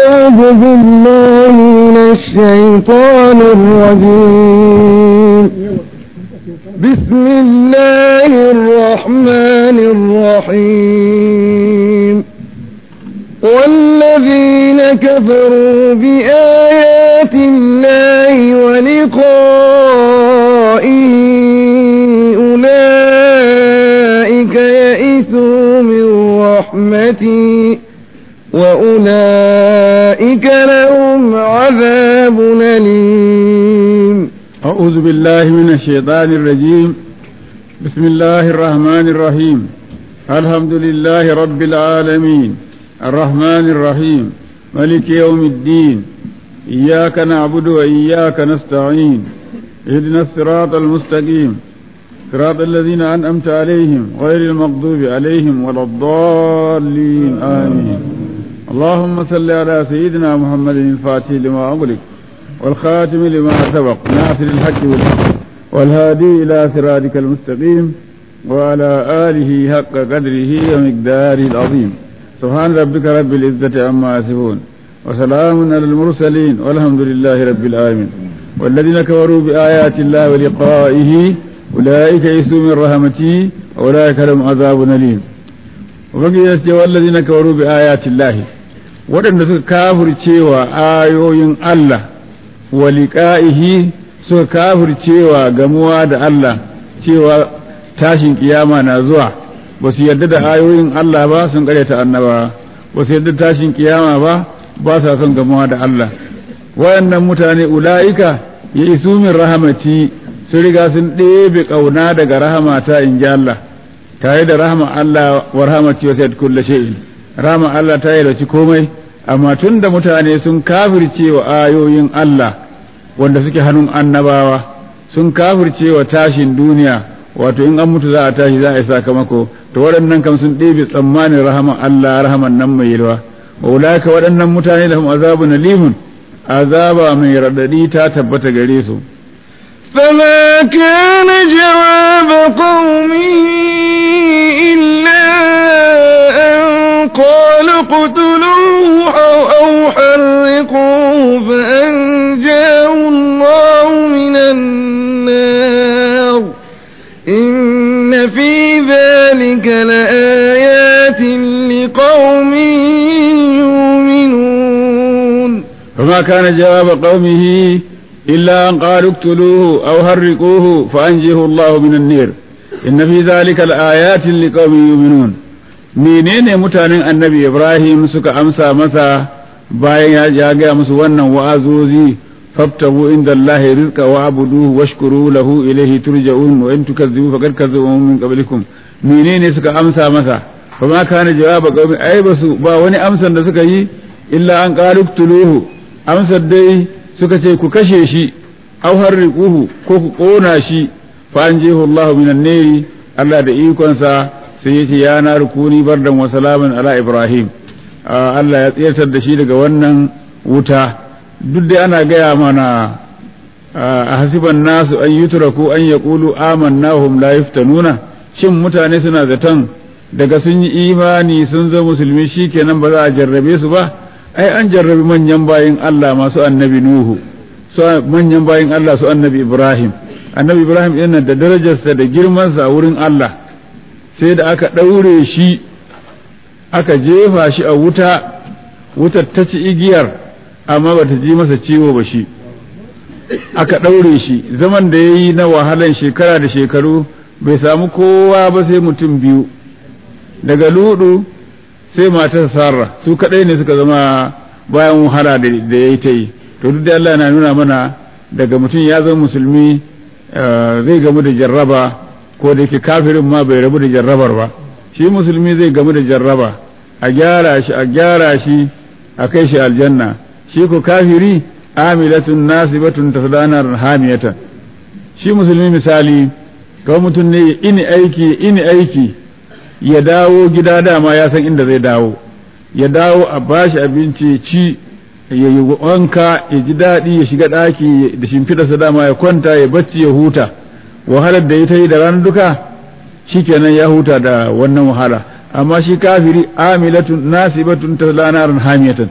أعوذ بالله من الشيطان الرجيم بسم الله الرحمن الرحيم والذين كفروا بآيات الله ولقائه أولئك يئسوا من رحمتي وأولئك لهم عذاب أليم أعوذ بالله من الشيطان الرجيم بسم الله الرحمن الرحيم الحمد لله رب العالمين الرحمن الرحيم ملك يوم الدين إياك نعبد وإياك نستعين اهدنا الصراط المستقيم صراط الذين أنأمت عليهم غير المغضوب عليهم ولا الضالين آمين اللهم صل على سيدنا محمد الفاتح لما أغلق والخاتم لما سبق ناصر الحق بالحق والهادي إلى صراطك المستقيم وعلى آله حق قدره ومقداره العظيم سبحان ربك رب العزة عما يصفون وسلام على المرسلين والحمد لله رب العالمين والذين كفروا بآيات الله ولقائه أولئك يئسوا من رحمتي أولئك لهم عذاب أليم وبقي والذين كفروا بآيات الله waɗanda suka kafircewa ayoyin Allah wa liƙa'ihi suka kafircewa gamuwa da Allah cewa tashin kiyama na zuwa ba su yarda da ayoyin Allah ba sun ƙaryata annaba ba su yarda tashin kiyama ba ba sa son gamuwa da Allah wayannan mutane ula'ika ya isu min rahamati sun riga sun ɗebe ƙauna daga rahamata in ji Allah tare da rahama Allah wa rahamati wa sayyid kulli shay'in rahama Allah ta yi komai amma tun da mutane sun kafirce wa ayoyin Allah wanda suke hannun annabawa sun kafirce wa tashin duniya wato in an mutu za a tashi za a yi sakamako to waɗannan kam sun ɗebe tsammanin rahaman Allah rahaman nan mai yalwa wa ulaka waɗannan mutane da azabun alimun azaba mai raɗaɗi ta tabbata gare su فما كان جواب قومه إلا أن قالوا اقتلوه أو, أو حرقوه فأنجاه الله من النار إن في ذلك لآيات لقوم يؤمنون فما كان جواب قومه إلا أن قالوا اقتلوه أو حرقوه فأنجه الله من النير إن في ذلك الآيات لقوم يؤمنون menene mutanen annabi Ibrahim suka amsa masa bayan ya gaya musu wannan wa'azozi fabtahu inda Allah rizqa wa abuduhu washkuru lahu ilayhi turja'un wa in tukazzibu faqad kazzabu min qablikum menene suka amsa masa fa ma kana jawaba qaumi ai basu ba wani amsan da suka yi illa an qalu tuluhu amsar dai suka ce ku kashe shi aw harriquhu ko ku kona shi fa anjihu Allah minan nari Allah da ikonsa sai yace ya na rukuni bardan wa salaman ala Ibrahim Allah ya tsayar da shi daga wannan wuta duk dai ana gaya mana a hasiban nasu an yutraku an yaqulu amanna hum la yuftanuna shin mutane suna zaton daga sun yi imani sun zo musulmi shikenan ba za a jarrabe su ba ai an jarrabi manyan bayin Allah masu annabi Nuhu su manyan bayin Allah su annabi Ibrahim annabi Ibrahim yana da darajarsa da girmansa a wurin Allah sai da aka ɗaure shi aka jefa shi a wuta wutar ta ci igiyar amma ba ta ji masa ciwo ba shi aka ɗaure shi zaman da ya yi na wahalan shekara da shekaru bai samu kowa ba sai mutum biyu daga ludu sai matar sarra su kaɗai ne suka zama bayan wahala da ya yi ta yi to duk da Allah na nuna mana daga mutum ya zama musulmi zai gamu da jarraba ko da yake kafirin ma bai rabu da jarrabar ba shi musulmi zai gamu da jarraba a gyara shi a gyara shi a kai shi aljanna shi ko kafiri amilatun nasibatun tasdanar hamiyatan shi musulmi misali ga mutum ne ini aiki ini aiki ya dawo gida dama ya san inda zai dawo ya dawo a bashi abinci ci ya yi wanka ya ji daɗi ya shiga ɗaki da shimfiɗarsa dama ya kwanta ya bacci ya huta wahalar da ya ta yi da ranar duka shikenan ya huta da wannan wahala amma shi kafiri amilatun nasibatun taslanaran hamiyatan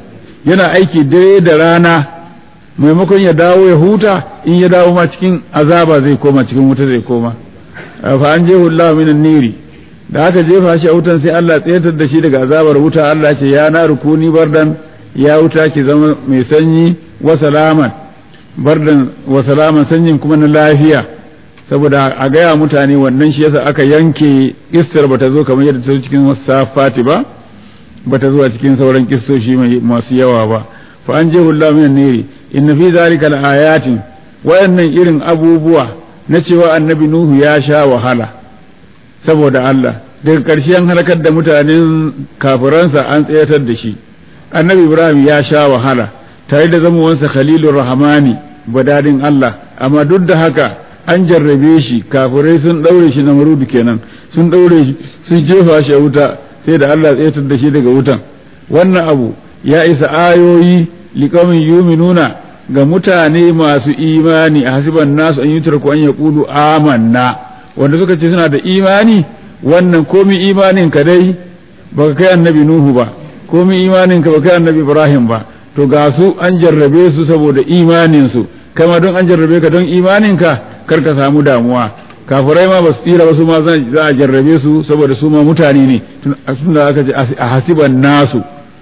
yana aiki dare da rana maimakon ya dawo ya huta in ya dawo ma cikin azaba zai koma cikin wuta zai koma fa an jehu Allah minan niri da aka jefa shi a wutan sai Allah tsayatar da shi daga azabar wuta Allah ce ya na rukuni bardan ya wuta ki zama mai sanyi wa salaman bardan wa salaman sanyin kuma na lafiya saboda a gaya mutane wannan shi yasa aka yanke istar bata zo kamar yadda ta cikin wasafati ba bata zo a cikin sauran kissoshi masu yawa ba fa an jehu Allah minan niri inna fi zalika ayatin wayannan irin abubuwa na cewa annabi nuhu ya sha wahala saboda Allah daga ƙarshen halakar da mutanen kafiransa an tsayatar da shi annabi ibrahim ya sha wahala tare da zamowansa khalilur rahmani badadin Allah amma duk da haka an jarrabe shi kafirai sun ɗaure shi na marudu kenan sun ɗaure shi sun jefa shi a wuta sai da Allah tsayatar da shi daga wutan wannan abu ya isa ayoyi liqaumin yuminuna ga mutane masu imani a hasiban nasu an yutar ku an yaqulu amanna wanda suka ce suna da imani wannan komi imanin ka dai baka kai annabi nuhu ba komi imanin ka baka kai annabi ibrahim ba to ga su an jarrabe su saboda imanin su kama don an jarrabe ka don imanin ka kar ka samu damuwa kafirai ma ba su tsira ba su ma za a jarrabe su saboda su ma mutane ne tun da aka ce a hasiban nasu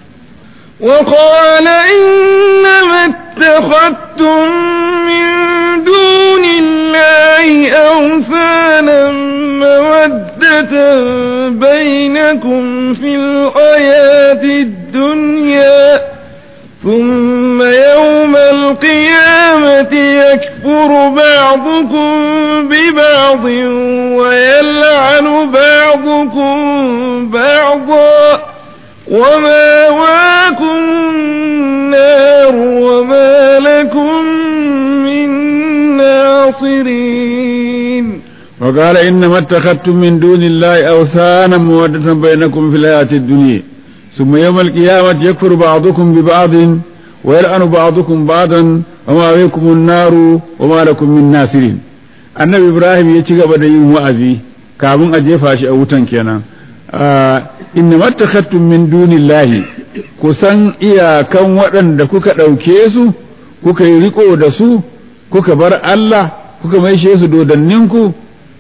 وقال إنما اتخذتم من دون الله أوثانا مودة بينكم في الحياة الدنيا ثم يوم القيامة يكفر بعضكم ببعض ويلعن بعضكم بعضا وماواكم النار وما لكم من ناصرين وقال إنما اتخذتم من دون الله أوثانا مودة بينكم في الحياة الدنيا ثم يوم القيامة يكفر بعضكم ببعض ويلعن بعضكم بعضا وماواكم النار وما لكم من ناصرين annabi ibrahim ya ci gaba da yin wa'azi kafin a jefa shi a wutan kenan inna mattakhattum min dunillahi ku san iyakan waɗanda kuka ɗauke su kuka yi riko da su kuka bar Allah kuka maishe su dodanninku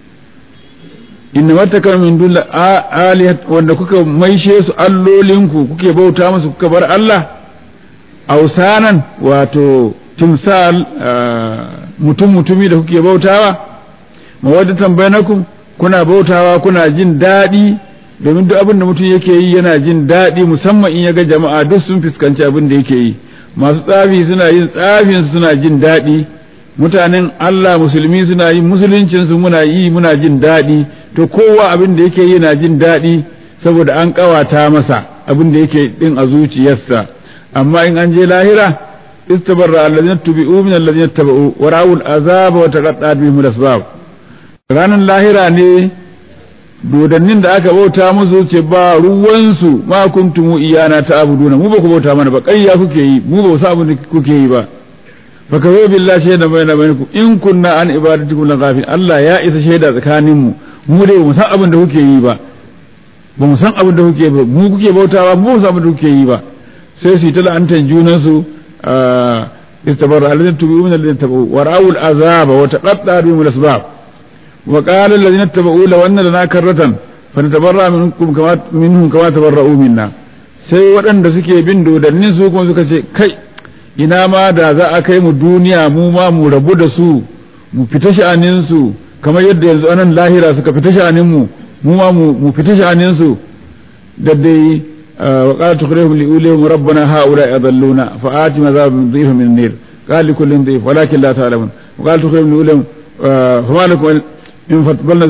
inna mattakhattum min dunillahi alihat wanda kuka maishe su allolinku kuke bauta musu kuka bar Allah ausanan wato timsal mutum mutumi da kuke bautawa mawaddatan bainakum kuna bautawa kuna jin daɗi domin duk abin da mutum yake yi yana jin daɗi musamman in ya ga jama'a duk sun fuskanci abin da yake yi masu tsafi suna yin tsafin suna jin daɗi mutanen Allah musulmi suna yin musuluncin su muna yi muna jin daɗi to kowa abin da yake yi yana jin daɗi saboda an ƙawata masa abin da yake din a zuciyarsa amma in an je lahira istabarra allazina tubi'u min allazina tabau wa ra'ul azaba wa taqatta'at bihim al-asbab ranan lahira ne dodannin da aka bauta musu ce ba ruwansu ma kuntum iyana ta abuduna mu ba ku bauta mana ba ƙarya kuke yi mu ba samu da kuke yi ba fa ka zo billahi shaida bayna bainakum in kunna an ibadatikum la ghafin Allah ya isa shaida tsakanin mu mu dai mu san abin da kuke yi ba ba mu san abin da kuke ba mu kuke bautawa mu ba san abin da kuke yi ba sai su yi ta la'antar junan su istabarra alladhina tubu min alladhina tabu wa ra'ul azaba wa taqatta bihim al-asbab وقال الذين اتبعوا لو أن لنا كرة فنتبرأ منكم كما منهم كما تبرؤوا منا sai waɗanda suke bin dodannin su kuma suka ce kai ina ma da za a kai mu duniya mu ma mu rabu da su mu fita sha'anin su kamar yadda yanzu anan lahira suka fita sha'anin mu mu ma mu fita sha'anin su da dai wa qala tukhrihum li ulihim rabbana haula adalluna fa ati mazab min dhif min nar qala li kullin dhif walakin la ta'lamun wa qala tukhrihum li ulihim fa ma lakum in fatbalna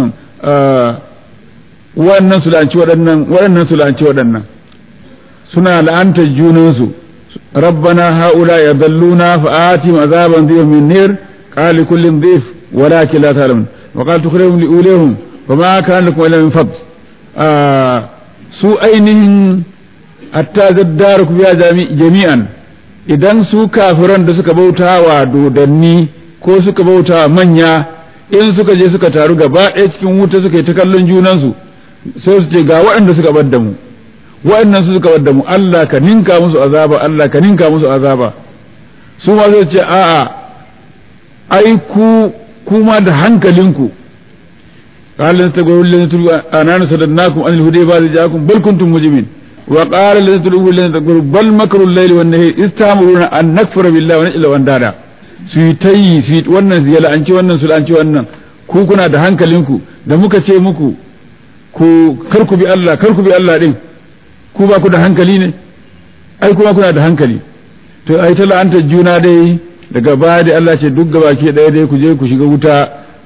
waɗannan su la'anci waɗannan waɗannan su la'anci waɗannan suna la'antar junansu rabbana haula yadalluna fa ati azaban dhif min nar qala kullin dhif walakin la ta'lamun wa qala tukhrihum li ulihim fa ma kana lakum illa min fadl su ainihin hatta zaddaru biya jami'an idan su kafiran da suka bauta wa dodanni ko suka bauta wa manya in suka je suka taru gaba ɗaya cikin wuta suka yi ta kallon junansu sai su ce ga waɗanda suka bar da mu wa'annan su suka wadda mu Allah ka ninka musu azaba Allah ka ninka musu azaba su ma zai ce a'a ai ku kuma da hankalinku قال لن تقولوا الذين تلقوا أنا صددناكم عن الهدى بعد جاءكم بل كنتم مجرمين وقال الذين تلقوا الذين تقولوا بل مكر الليل والنهار إذ تأمرون أن نكفر بالله ونجعل أندادا su yi ta yi su yi wannan su la'anci wannan su la'anci wannan ku kuna da hankalinku da muka ce muku ku kar ku bi Allah kar ku bi Allah din ku ba ku da hankali ne ai kuma kuna da hankali to ai ta la'antar juna dai daga baya da Allah ce duk gaba ke ɗaya dai ku je ku shiga wuta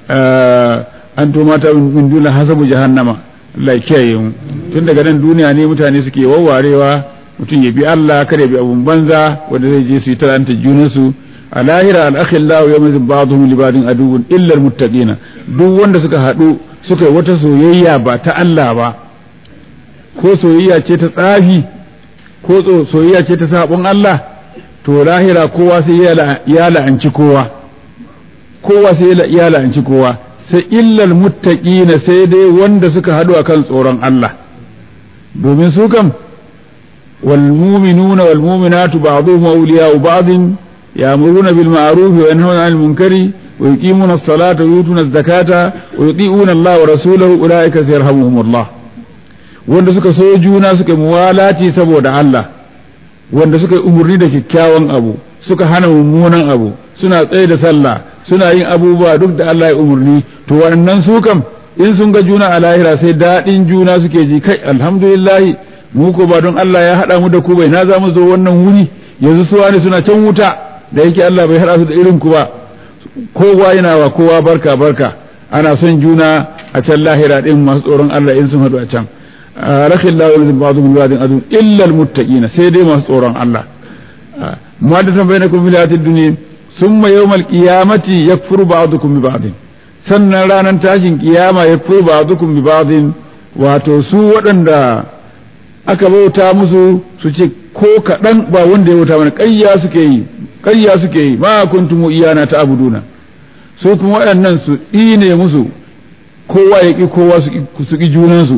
an to mata min duna hasabu jahannama Allah ya kiyaye mu tun daga nan duniya ne mutane suke wawarewa mutum ya bi Allah kada ya bi abun banza wanda zai je su yi talanta junansu a lahira al-akhillahu yawma ba'dhum li ba'din aduwwun illa al-muttaqina duk wanda suka haɗu suka yi wata soyayya ba ta Allah ba ko soyayya ce ta tsafi ko soyayya ce ta sabon Allah to lahira kowa sai ya la'anci kowa kowa sai ya la'anci kowa sai illal muttaqina sai dai wanda suka haɗu akan tsoron Allah domin su kam wal mu'minuna wal mu'minatu ba'dhuhum awliya'u ba'dhin ya'muruna bil ma'ruf wa yanhauna 'anil munkari wa yuqimuna as-salata wa yutuna az-zakata wa yuti'una Allah wa rasulahu ulaika sayarhamuhumullah wanda suka so juna suka muwalati saboda Allah wanda suka yi umurni da kyakkyawan abu suka hana mummunan abu suna tsaye da sallah suna yin abubuwa duk da Allah ya umurni to wannan su kam in sun ga juna a lahira sai daɗin juna suke ji kai alhamdulillah mu ko ba don Allah ya haɗa mu da ku bai na za mu zo wannan wuri yanzu su wani suna can wuta da yake Allah bai haɗa su da irin ku ba kowa yana wa kowa barka barka ana son juna a can lahira din masu tsoron Allah in sun haɗu a can rakin lawal ba'dhum ba'dhin adun illa almuttaqina sai dai masu tsoron Allah ma da san bainakum fil hayatid dunya ثم يوم القيامة يكفر بعضكم ببعض sannan ranar tashin kiyama ya fi ba'dukum bi ba'din wato su waɗanda aka bauta musu su ce ko kaɗan ba wanda ya bauta mana ƙarya suke yi ƙarya suke yi ma kuntum iyana ta abuduna su kuma waɗannan su ɗine musu kowa ya ƙi kowa su ƙi junansu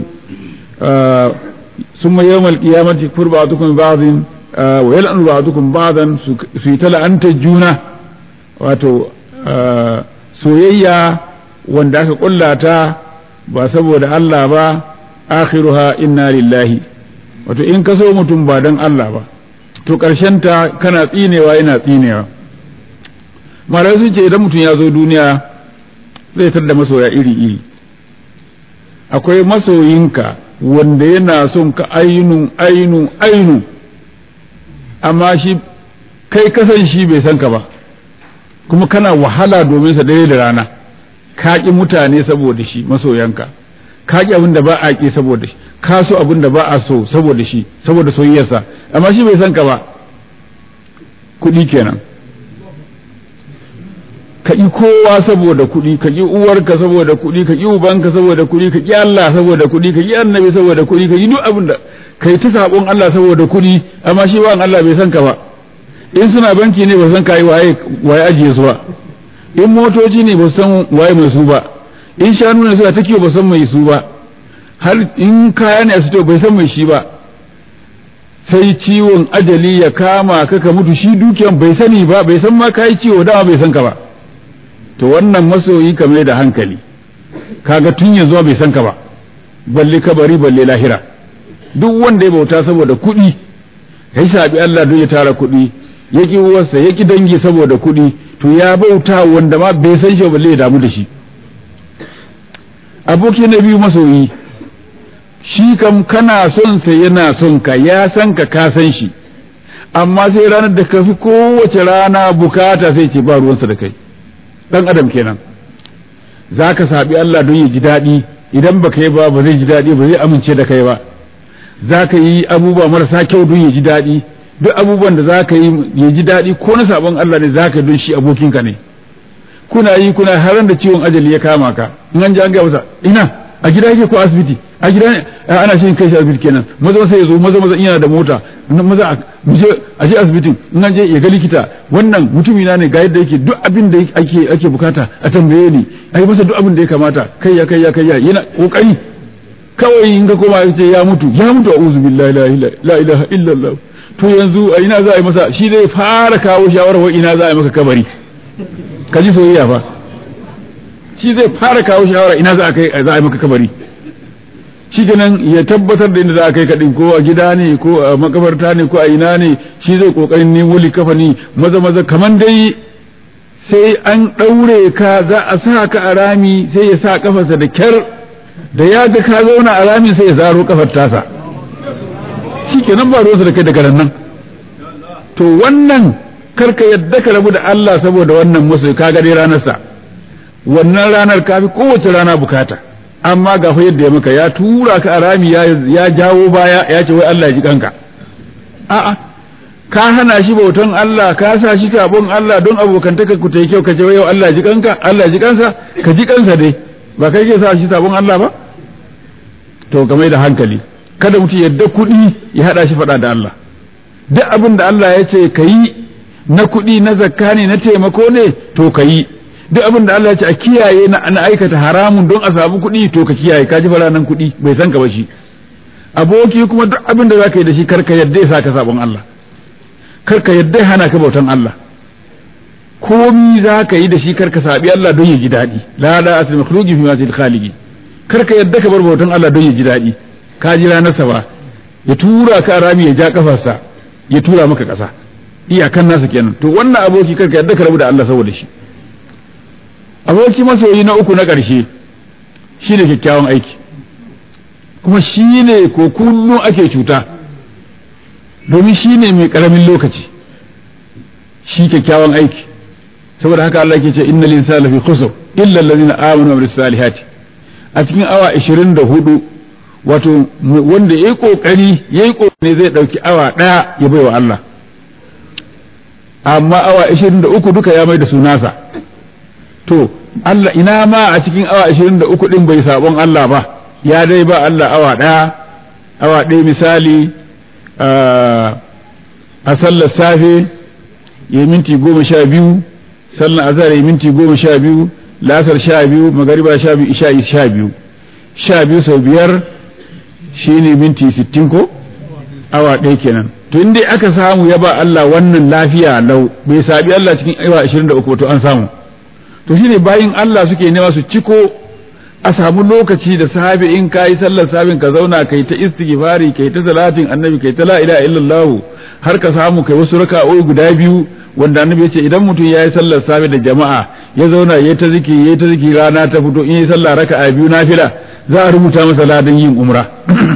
summa yawmal qiyamati yakfur ba'dukum bi ba'din wa yal'anu ba'dukum ba'dan su yi ta la'antar juna wato soyayya wanda aka kulla ta ba saboda Allah ba akhiruha inna lillahi wato in ka so mutum ba don Allah ba to ta kana tsinewa yana tsinewa malamai sun ce idan mutum ya zo duniya zai da masoya iri-iri akwai masoyinka wanda yana son ka ainun ainun ainun amma shi kai kasan shi bai san ka ba kuma kana wahala domin sa dare da rana ka ƙi mutane saboda shi masoyanka ka ƙi abin da ba a ƙi saboda shi ka so abin da ba a so saboda shi saboda soyayyarsa amma shi bai san ka ba kuɗi kenan ka ƙi kowa saboda kuɗi ka ƙi uwarka saboda kuɗi ka ƙi ubanka saboda kuɗi ka ƙi Allah saboda kuɗi ka ƙi annabi saboda kuɗi ka ƙi duk abin da kai ta sabon Allah saboda kuɗi amma shi ba Allah bai san ka ba in suna banki ne ba san kai waye waye ajiye su ba in motoci ne ba san waye mai su ba in shanu ne suna ta kiwo ba san mai su ba har in kaya ne a sito bai san mai shi ba sai ciwon ajali ya kama ka ka mutu shi dukiyan bai sani ba bai san ma kai ciwo dama bai san ka ba to wannan masoyi ka mai da hankali kaga tun yanzu bai san ka ba balle kabari balle lahira duk wanda ya bauta saboda kuɗi ya sabi Allah don ya tara kuɗi ya ƙi uwarsa ya ƙi dangi saboda kuɗi to ya bauta wanda ma bai san shi balle ya damu da shi aboki na biyu masoyi shi kam kana son sa yana son ka ya san ka ka san shi amma sai ranar da ka fi kowace rana bukata sai ce ba ruwansa da kai dan adam kenan za ka saɓi Allah don ya ji daɗi idan ba yi ba ba zai ji daɗi ba zai amince da kai ba za ka yi abubuwa marasa kyau don ya ji daɗi duk abubuwan da za ka yi ya ji daɗi ko na sabon Allah ne za ka don shi abokinka ne kuna yi kuna haran da ciwon ajali ya kama ka in an ji an gaya masa ina a gida yake ko asibiti a gida ne ana shi kai shi asibiti kenan maza sai ya zo maza maza ina da mota maza mu je a je asibitin in an je ya ga likita wannan mutumi na ne ga yadda yake duk abin da ake ake bukata a tambaye ni ai masa duk abin da ya kamata kai ya kai ya kai ya yana kokari kawai in ka koma ce ya mutu ya mutu a uzu billahi la ilaha illallah to yanzu a ina za a yi masa shi zai fara kawo shawarar wa ina za a yi maka kabari ka ji soyayya fa shi zai fara kawo shawara ina za a kai za a yi maka kabari shi kenan ya tabbatar da inda za a kai kaɗin ko a gida ne ko a makabarta ne ko a ina ne shi zai kokarin nemo likafani maza maza kaman dai sai an ɗaure ka za a sa ka a rami sai ya sa kafarsa da kyar da ya ga ka zauna a rami sai ya zaro kafar tasa shi kenan ba ruwansa da kai daga nan to wannan karka yadda ka rabu da Allah saboda wannan musu ka ga dai ranarsa wannan ranar ka fi kowace rana bukata amma ga fa yadda ya maka ya tura ka a rami ya jawo baya ya ce wai Allah ya ji kanka a'a ka hana shi bautan Allah ka sa shi sabon Allah don abokantaka ku tai kyau ka ce wai yau Allah ya ji kanka Allah ya ji kansa ka ji kansa dai ba kai ke sa shi sabon Allah ba to game da hankali kada mutum yadda kuɗi ya hada shi faɗa da Allah duk abin da Allah ya ce ka yi na kuɗi na zakka ne na taimako ne to ka yi duk abin da Allah ya ce a kiyaye na aikata haramun don a samu kuɗi to ka kiyaye ka ji faranan kuɗi bai san ka ba shi aboki kuma duk abin da zaka yi da shi karka yadda ya saka sabon Allah karka yadda ya hana ka bautan Allah komi za ka yi da shi karka sabi Allah don ya ji daɗi la la asli makhluqi fi ma khaliqi karka yadda ka bar bautan Allah don ya ji daɗi ka ji ranarsa ba ya tura ka rami ya ja kafarsa ya tura maka ƙasa iyakan nasa kenan to wannan aboki karka yadda ka rabu da Allah saboda shi aboki masoyi na uku na ƙarshe shi ne kyakkyawan aiki kuma shi ne ko kullum ake cuta domin shi ne mai ƙaramin lokaci shi kyakkyawan aiki saboda haka Allah ke ce inna linsana lafi khusr illa allazina amanu wa amilus salihati a cikin awa 24 wato wanda yayi kokari yayi kokari zai dauki awa daya ya baiwa Allah amma awa 23 duka ya mai da su nasa to Allah ina ma a cikin awa 23 din bai sabon Allah ba ya dai ba Allah awa ɗaya awa ɗaya misali a sallar safe ya minti goma sha biyu sallar azhar ya minti goma sha biyu lasar sha biyu magariba sha biyu isha'i sha biyu sha biyu sau biyar shine minti sittin ko awa ɗaya kenan to in dai aka samu ya ba Allah wannan lafiya lau bai sabi Allah cikin awa 23 to an samu to shine bayin Allah suke nema su ciko a samu lokaci da safe in ka yi sallar sabin ka zauna kai ta istighfari kai ta salatin annabi kai ta la ilaha illallah har ka samu kai wasu raka'o'i guda biyu wanda annabi ya ce idan mutum ya yi sallar safe da jama'a ya zauna ya ta zikiri ya ta zikiri rana ta fito in yi sallah raka'a biyu nafila za a rubuta masa ladan yin umra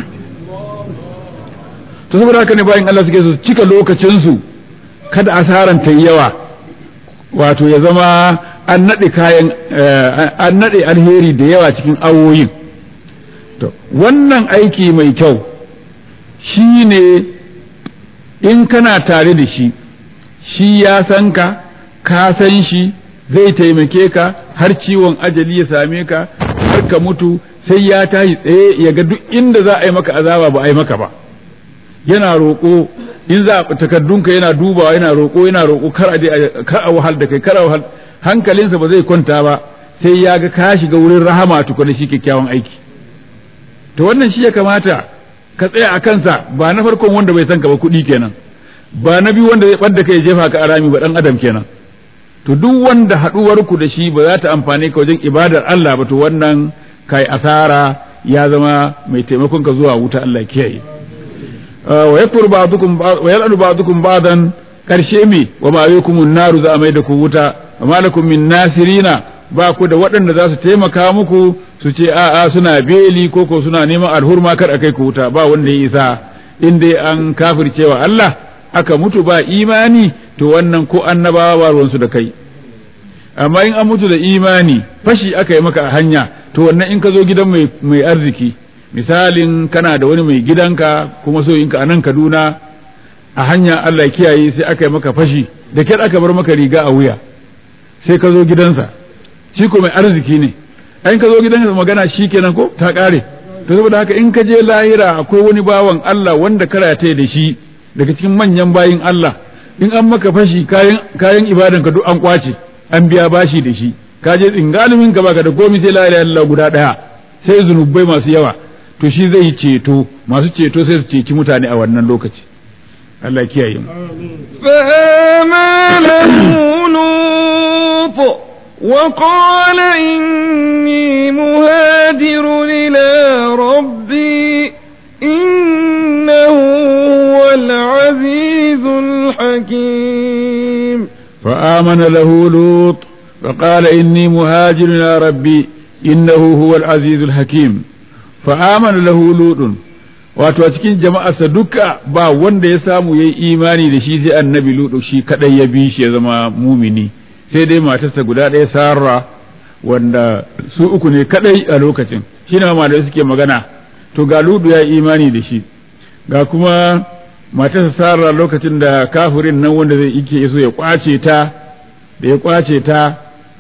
to saboda haka ne bayan Allah suke su cika lokacinsu kada asaran ta yawa wato ya zama an naɗe kayan an naɗe alheri da yawa cikin awoyin to wannan aiki mai kyau shi ne in kana tare da shi shi ya san ka ka san shi zai taimake ka har ciwon ajali ya same ka har ka mutu sai ya tashi tsaye ya ga duk inda za a yi maka azaba ba a yi maka ba yana roƙo in za a takardunka yana dubawa yana roƙo yana roƙo kar a kar a wahal da kai kar a wahal hankalinsa ba zai kwanta ba sai ya ga ka shiga wurin rahama tukuna shi kyakkyawan aiki to wannan shi ya kamata ka tsaya a kansa ba na farkon wanda bai san ka ba kuɗi kenan ba na biyu wanda zai ɓadda kai jefa ka a rami ba ɗan adam kenan to duk wanda haɗuwar ku da shi ba za ta amfane ka wajen ibadar Allah ba to wannan kai asara ya zama mai taimakon ka zuwa wuta Allah kiyaye wa yakfur ba'dukum wa yal'anu ba'dukum ba'dan karshe mi wa ma yakumun naru za a mai da ku wuta wa malakum min nasirina ba ku da waɗanda za su taimaka muku su ce a'a suna beli ko ko suna neman alhurma kar a kai ku wuta ba wanda ya isa in dai an kafircewa Allah aka mutu ba imani to wannan ko annabawa ba ruwansu da kai amma in an mutu da imani fashi aka yi maka a hanya to wannan in ka zo gidan mai arziki misalin kana da wani mai gidanka kuma so in ka anan Kaduna a hanya Allah kiyaye sai aka yi maka fashi da kyar aka bar maka riga a wuya sai ka zo gidansa shi ko mai arziki ne in ka zo gidansa magana shi kenan ko ta kare to saboda haka in ka je lahira akwai wani bawan Allah wanda karata da shi daga cikin manyan bayin Allah in an maka fashi kayan kayan ibadan ka duk an kwace an biya bashi da shi ka je tsingalumin ka baka da komai sai la ilaha illallah guda daya sai zunubai masu yawa to shi zai ceto masu ceto sai su ceci mutane a wannan lokaci Allah ya kiyaye mu فآمن له لوط وقال إني مهاجر إلى ربي إنه هو العزيز الحكيم فآمن له لوط فقال إني مهاجر إلى ربي إنه هو العزيز الحكيم فآمن له لوط wato a cikin jama'arsa duka ba wanda ya samu yayi imani da shi sai annabi ludu shi kadai ya bi shi ya zama mumini sai dai matarsa guda ɗaya sarra wanda su uku ne kadai a lokacin shi ne malamai suke magana to ga ludu ya yi imani da shi ga kuma matarsa sarra lokacin da kafirin nan wanda zai ike so ya kwace ta da ya kwace ta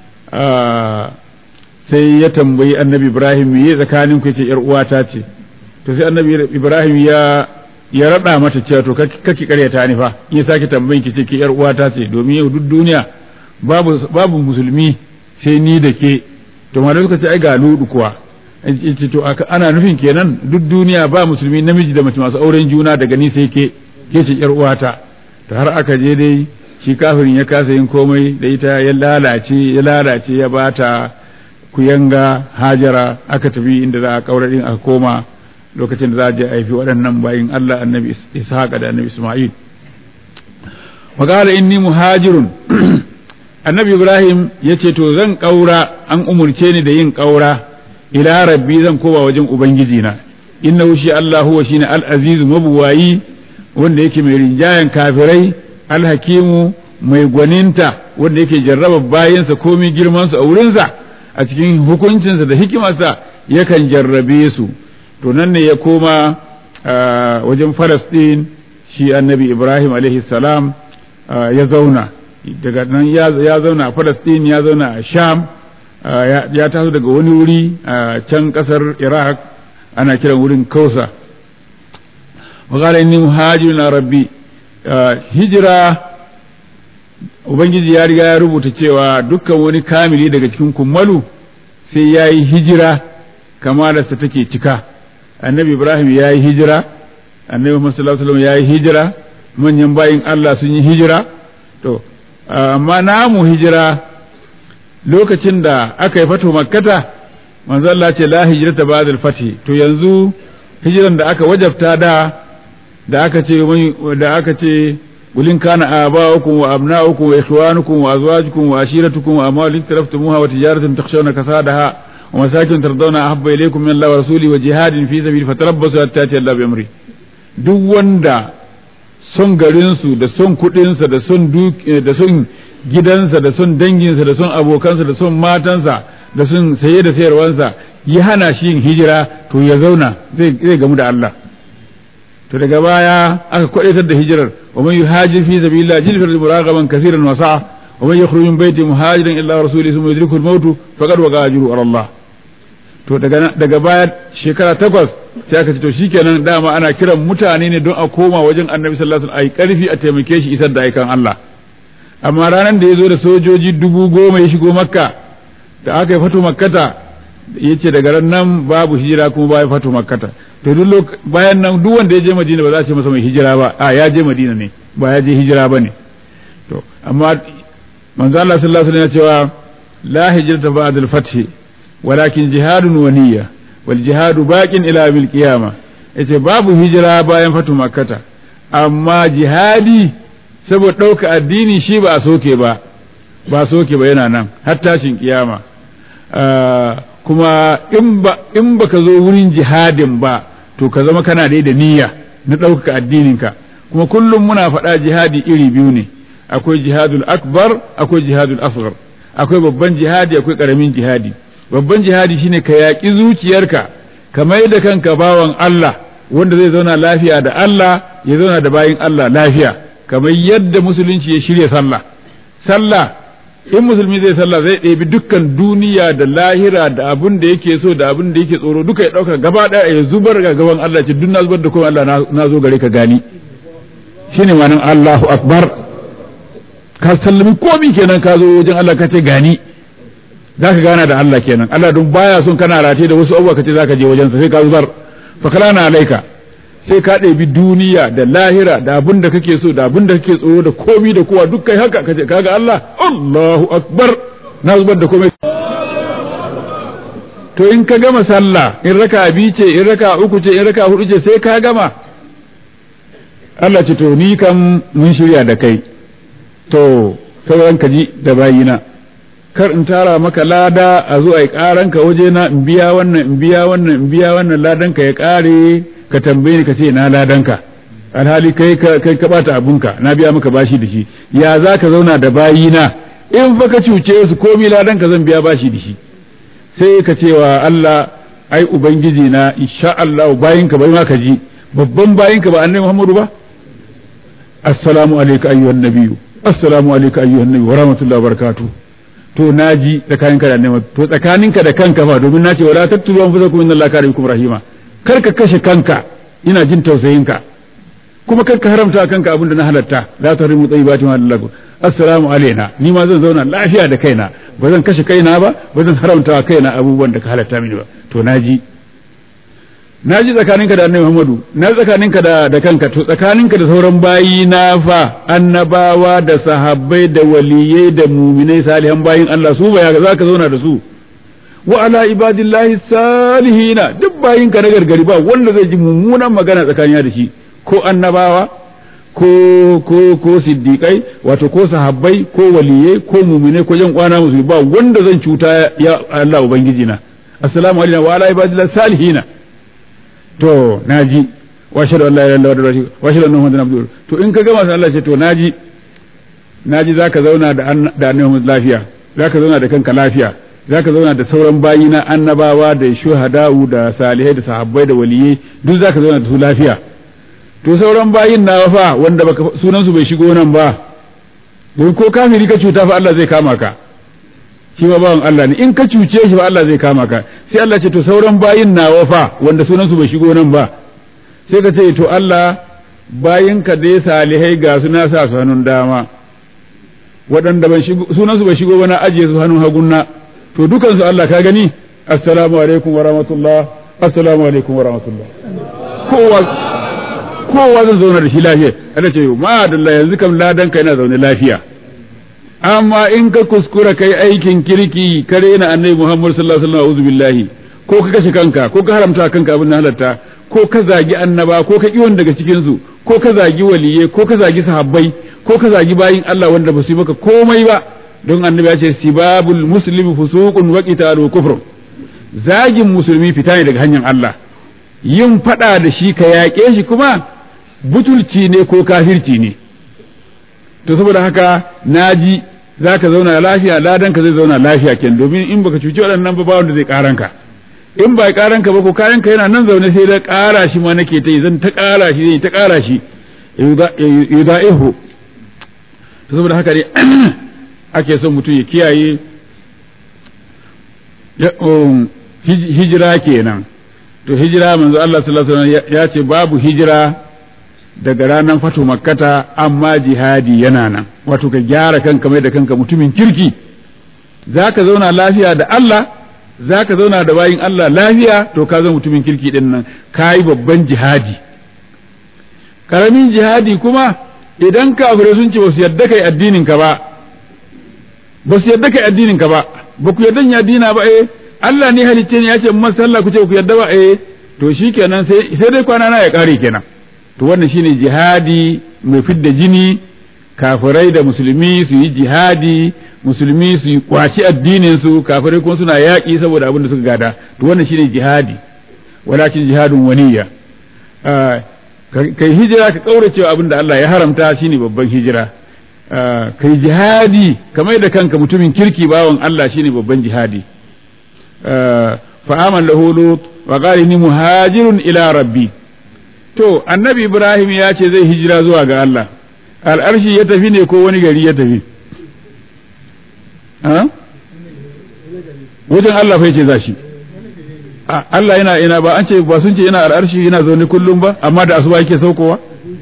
sai ya tambayi annabi ibrahim me tsakanin ku ce yar uwata ce to sai annabi ibrahim ya ya rada mata cewa to kake karyata ni fa in sake tambayin ki ce ki yar uwata ce domin yau duk duniya babu babu musulmi sai ni da ke to ma suka ce ai ga ludu kuwa ce to ana nufin kenan duk duniya ba musulmi namiji da mace masu auren juna daga ni sai ke ke ce yar uwata to har aka je dai shi kafirin ya kasa yin komai da ita ya lalace ya lalace ya bata kuyanga hajara aka tafi inda za a kaura din aka koma lokacin da za a je haifi waɗannan bayin Allah annabi Ishaq da annabi Isma'il wa qala inni muhajirun annabi Ibrahim yace to zan kaura an umurce ni da yin kaura ila rabbi zan koma wajen ubangiji na innahu shi Allah huwa shine al-aziz mabuwayi wanda yake mai rinjayen kafirai al-hakimu mai gwaninta wanda yake jarraba bayansa komai girman su a wurinsa a cikin hukuncinsa da hikimarsa yakan jarrabe su to nan ne ya koma wajen Falasɗin shi annabi Ibrahim alaihi salam ya zauna daga nan ya zauna a Falasɗin ya zauna a Sham ya taso daga wani wuri a can ƙasar Iraq ana kiran wurin Kausa wa inni muhajirun rabbi hijira Ubangiji ya riga ya rubuta cewa dukkan wani kamili daga cikin kummalu sai ya yi hijira kamalarsa take cika annabi ibrahim ya yi hijira annabi muhammad sallallahu alaihi ya yi hijira manyan bayin allah sun yi hijira to amma namu hijira lokacin da aka yi fato makkata manzo Allah ce la hijrata ba'da al-fath to yanzu hijiran da aka wajabta da da aka ce da aka ce قل كان آباؤكم وأبناؤكم وإخوانكم وأزواجكم وعشيرتكم وأموال اقترفتموها وتجارة تخشون كسادها ومساكن ترضون أحب إليكم من الله ورسوله وجهاد في سبيل فتربصوا حتى يأتي الله بأمره duk wanda son garinsu da son kuɗinsa da son da son gidansa da son danginsa da son abokansa da son matansa da son saye da sayarwansa ya hana shi yin hijira to ya zauna zai gamu da Allah to daga baya aka kwadaitar da hijirar wa man yuhajir fi sabilillah jilfar muragaban kaseeran wa sa'a wa man yakhruju min baiti muhajiran illa rasulihi thumma yudriku al-maut faqad waqa ajru ala Allah to daga daga baya shekara takwas sai aka ce to shikenan dama ana kiran mutane ne don a koma wajen Annabi sallallahu alaihi wasallam ai karfi a taimake shi isar da aikan Allah amma ranar da ya zo da sojoji dubu goma ya shigo makka da aka yi fatu makkata ya ce daga ran nan babu hijira kuma ba ya fatu makkata to duk bayan nan duk wanda ya je madina ba za a ce masa mai hijira ba a ya je madina ne ba ya je hijira ba ne to amma manzo Allah sallallahu alaihi wasallam ya cewa la hijrata ba'da al-fath walakin jihadun wa niyya wal jihadu baqin ila yawmil qiyamah yace babu hijira bayan fatu makkata amma jihadi saboda ɗauka addini shi ba a soke ba ba soke ba yana nan har tashin kiyama kuma in ba ka zo wurin jihadin ba to ka zama kana dai da niyya na ɗaukaka addininka kuma kullum muna faɗa jihadi iri biyu ne akwai jihadul akbar akwai jihadul asghar akwai babban jihadi akwai ƙaramin jihadi babban jihadi shine ka yaƙi zuciyarka ka mai da kanka bawan Allah wanda zai zauna lafiya da Allah ya zauna da bayin Allah lafiya kamar yadda musulunci ya shirya sallah sallah in musulmi zai sallah zai ɗebi dukkan duniya da lahira da abin da yake so da abin da yake tsoro duka ya ɗauka gaba ɗaya ya zubar ga gaban Allah ce duk na zubar da kuma Allah na zo gare ka gani shine ma'anar Allahu akbar ka sallami komi kenan ka zo wajen Allah ka ce gani za ka gana da Allah kenan Allah don baya son kana rate da wasu abubuwa ka ce za ka je wajensa sai ka zubar fakalana alaika sai ka ɗebi duniya da lahira da abin da kake so da abin da kake tsoro da komi da kowa duk kai haka kace kaga Allah Allahu akbar na zubar da komai to in ka gama sallah in raka bi ce in raka uku ce in raka hudu ce sai ka gama Allah ce to ni kam mun shirya da kai to sauran ka ji da bayina kar in tara maka lada a zo a yi karanka waje na in biya wannan in biya wannan in biya wannan ladan ka ya kare ka tambaye ni ka ce na ladanka alhali kai ka kai ka bata abunka na biya maka bashi da shi ya za ka zauna da bayina in fa ka cuce su komi ladan ka zan biya bashi da shi sai ka ce wa Allah ai ubangiji na insha Allah bayinka bai ma ka ji babban bayinka ba annabi Muhammadu ba assalamu alayka ayyuhan nabiyyu assalamu alayka ayyuhan nabiyyu wa rahmatullahi wa barakatuh to naji tsakaninka da annabi to tsakaninka da kanka fa domin nace wala tattulu anfusakum inna allaha kana bikum rahima kar ka kashe kanka ina jin tausayinka kuma kar ka haramta kanka abin da na halatta la tahrimu tayyibati ma lakum assalamu alaina ni ma zan zauna lafiya da kaina ba zan kashe kaina ba ba zan haramta kaina abubuwan da ka halatta mini ba to naji naji tsakaninka da annabi Muhammadu na tsakaninka da da kanka to tsakaninka da sauran bayi na fa annabawa da sahabbai da waliyai da muminai salihan bayin Allah su ba za ka zauna da su wa ala ibadillahi salihina duk bayinka na gargari ba wanda zai ji mummunan magana tsakaniya da shi ko annabawa ko ko ko siddiqai wato ko sahabbai ko waliyai ko muminai ko jan kwana musu ba wanda zan cuta ya Allah ubangiji na assalamu alaikum wa ala ibadillahi salihina to naji wa shadu Allah ya lalata da wa shadu annahu muhammadan abdur to in ka gama sai Allah ce to naji naji zaka zauna da da annabi lafiya zaka zauna da kanka lafiya zaka zauna da sauran bayi na annabawa da shuhada'u da salihai da sahabbai da waliyai duk zaka zauna da su lafiya to sauran bayin na fa wanda baka sunan su bai shigo nan ba don ko kafiri ka cuta fa Allah zai kama ka shi ma bawan Allah ne in ka cuce shi fa Allah zai kama ka sai Allah ce to sauran bayin na fa wanda sunan su bai shigo nan ba sai ka ce to Allah bayin ka dai salihai ga su na sa su hannun dama waɗanda ban shigo sunan su bai shigo ba na ajiye su hannun hagunna to dukan su Allah ka gani assalamu alaikum wa rahmatullah assalamu alaikum wa rahmatullah kowa kowa zan zauna da shi lafiya Allah ce ma dalla yanzu kam ladan ka yana zaune lafiya amma in ka kuskura kai aikin kirki ka rena annabi Muhammad sallallahu alaihi wasallam billahi ko ka kashe kanka ko ka haramta kanka abin halatta ko ka zagi annaba ko ka kiwon daga cikin su ko ka zagi waliye ko ka zagi sahabbai ko ka zagi bayin Allah wanda ba su yi maka komai ba don annabi ya ce sibabul muslimi fusuqun wa qitalu kufrun zagin musulmi fita ne daga hanyar Allah yin fada da shi ka yaƙe shi kuma butulci ne ko kafirci ne to saboda haka naji za ka zauna lafiya ladan ka zai zauna lafiya ken domin in baka cuci waɗannan ba wanda zai ƙaran ka in ba ƙaran ka ba ko kayan ka yana nan zaune sai da ƙara shi ma nake ta yi zan ta ƙara shi zai ta ƙara shi yuda'ihu to saboda haka ne ake son mutum ya kiyaye hijira kenan to hijira manzo Allah sallallahu alaihi wasallam ya ce babu hijira daga ranar fatu makkata amma jihadi yana nan wato ka gyara kanka mai da kanka mutumin kirki za ka zauna lafiya da Allah za ka zauna da bayin Allah lafiya to ka zama mutumin kirki din nan ka yi babban jihadi karamin jihadi kuma idan kafirai sun ce ba su yarda kai addinin ka ba ba su yarda kai addinin ka ba ba ku yarda ya addina ba eh Allah ne halicce ne ya ce mun sallah ku ce ku yarda ba eh to shikenan sai sai dai kwana na ya kare kenan to wannan shine jihadi mai fidda jini kafirai da musulmi su yi jihadi musulmi su yi kwaci addinin su kafirai kuma suna yaƙi saboda abin da suka gada to wannan shine jihadi walakin jihadun waniya kai hijira ka kaurace abin da Allah ya haramta shine babban hijira kai jihadi kamar da kanka mutumin kirki bawan Allah shine babban jihadi fa aman lahu lut wa qala inni muhajirun ila rabbi to annabi ibrahim ya ce zai hijira zuwa ga Allah al'arshi ya tafi ne ko wani gari ya tafi wajen Allah fa ce za shi Allah yana ina ba an ce ba sun ce yana al'arshi yana zaune kullum ba amma da asuba yake saukowa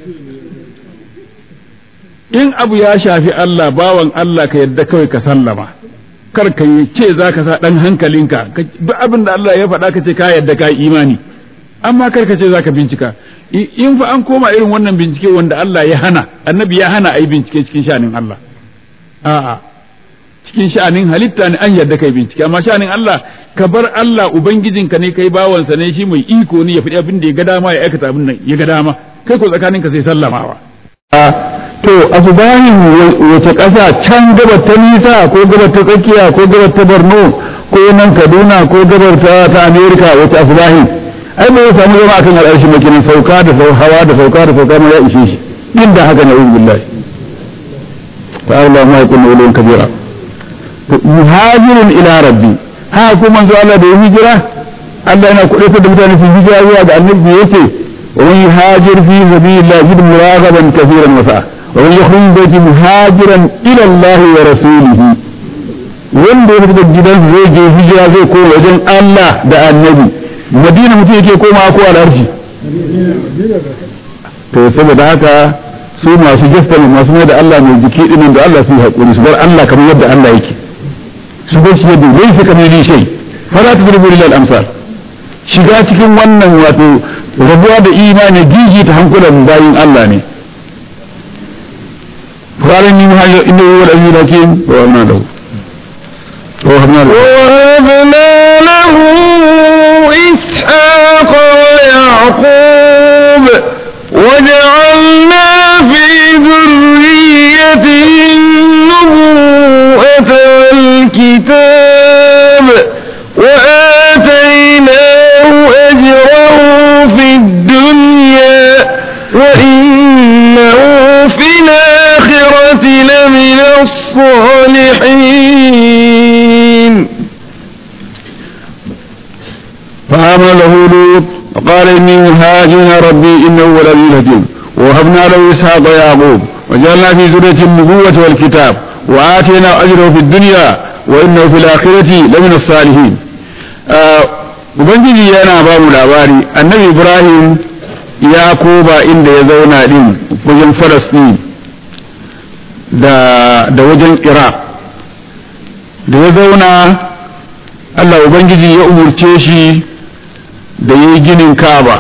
in abu ya shafi Allah bawan Allah ka yadda kawai ka sallama kar ka yi ce za ka sa ɗan hankalinka duk abin da Allah ya faɗa ka ce ka yadda ka yi imani amma kar ka ce zaka bincika in fa an koma irin wannan bincike wanda Allah ya hana annabi ya hana ai bincike cikin sha'anin Allah a'a cikin sha'anin halitta ne an yarda kai bincike amma sha'anin Allah ka bar Allah ubangijinka ne kai bawansa ne shi mai iko ne ya faɗi abin da ya ga dama ya aikata abin da ya ga dama kai ko tsakaninka sai sallamawa to asubahin wace ƙasa can gabar ta nisa ko gabar ta tsakiya ko gabar ta borno ko nan kaduna ko gabar ta ta amerika wace asubahin ai bai samu zama akan al'arshi makinin sauka da hawa da sauka da sauka ma ya ishe shi inda haka ne uzu billahi ta'ala ma yakun ulun kabira muhajirin ila rabbi ha ko manzo Allah da hijira Allah yana kuɗe da mutane su hijira zuwa ga annabi yace wa man yuhajir fi sabilillah yajid muragaban kaseeran wa sa'a wa man yakhruj baiti muhajiran ila Allah wa rasulih wanda ya fita gidan zai je hijira zai koma wajen Allah da annabi madina mutum yake koma ko al'arshi to saboda haka su masu jasta masu mai da Allah mai jiki dinin da Allah su yi haƙuri su bar Allah kamar yadda Allah yake su bar shi yadda zai fi kamar ni shai fara ta zurbi lil amsal shiga cikin wannan wato rabuwa da imani gigi ta hankulan bayin Allah ne قال إني مهاجر إنه هو العزيز الحكيم وأنا له ووهبنا له ووهبنا له إسحاق ويعقوب وجعلنا في ذريته النبوءة والكتاب وآتيناه أجره في الدنيا وإنه في الآخرة لمن الصالحين فآمن له لوط وقال إني مهاجر ربي إنه هو العزيز الحكيم ووهبنا له إسحاق ويعقوب وجعلنا في ذرية النبوة والكتاب وآتينا أجره في الدنيا وإنه في الآخرة لمن الصالحين Ubangiji yana ba mu labari annabi Ibrahim ya koba inda ya zauna din wajen Falasɗin da, da wajen Iraq da ya zauna Allah Ubangiji ya umurce shi da ya yi ginin Ka'aba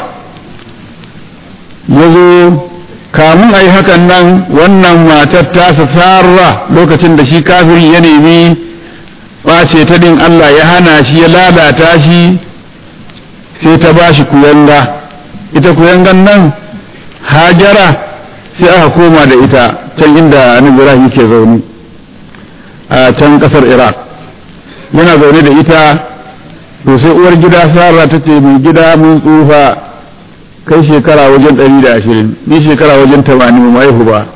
ya zo kamun a yi hakan nan wannan matar tasa sarra lokacin da shi kafiri ya nemi ɓace ta ɗin Allah ya hana shi ya lalata shi sai ta ba shi kuyanga ita kuyangan nan hajara sai aka koma da ita can inda annabi Ibrahim ke zaune a can ƙasar Iraq yana zaune da ita to sai uwar gida Sara ta ce mai gida mun tsufa kai shekara wajen ɗari da ashirin ni shekara wajen tamanin mu haihu ba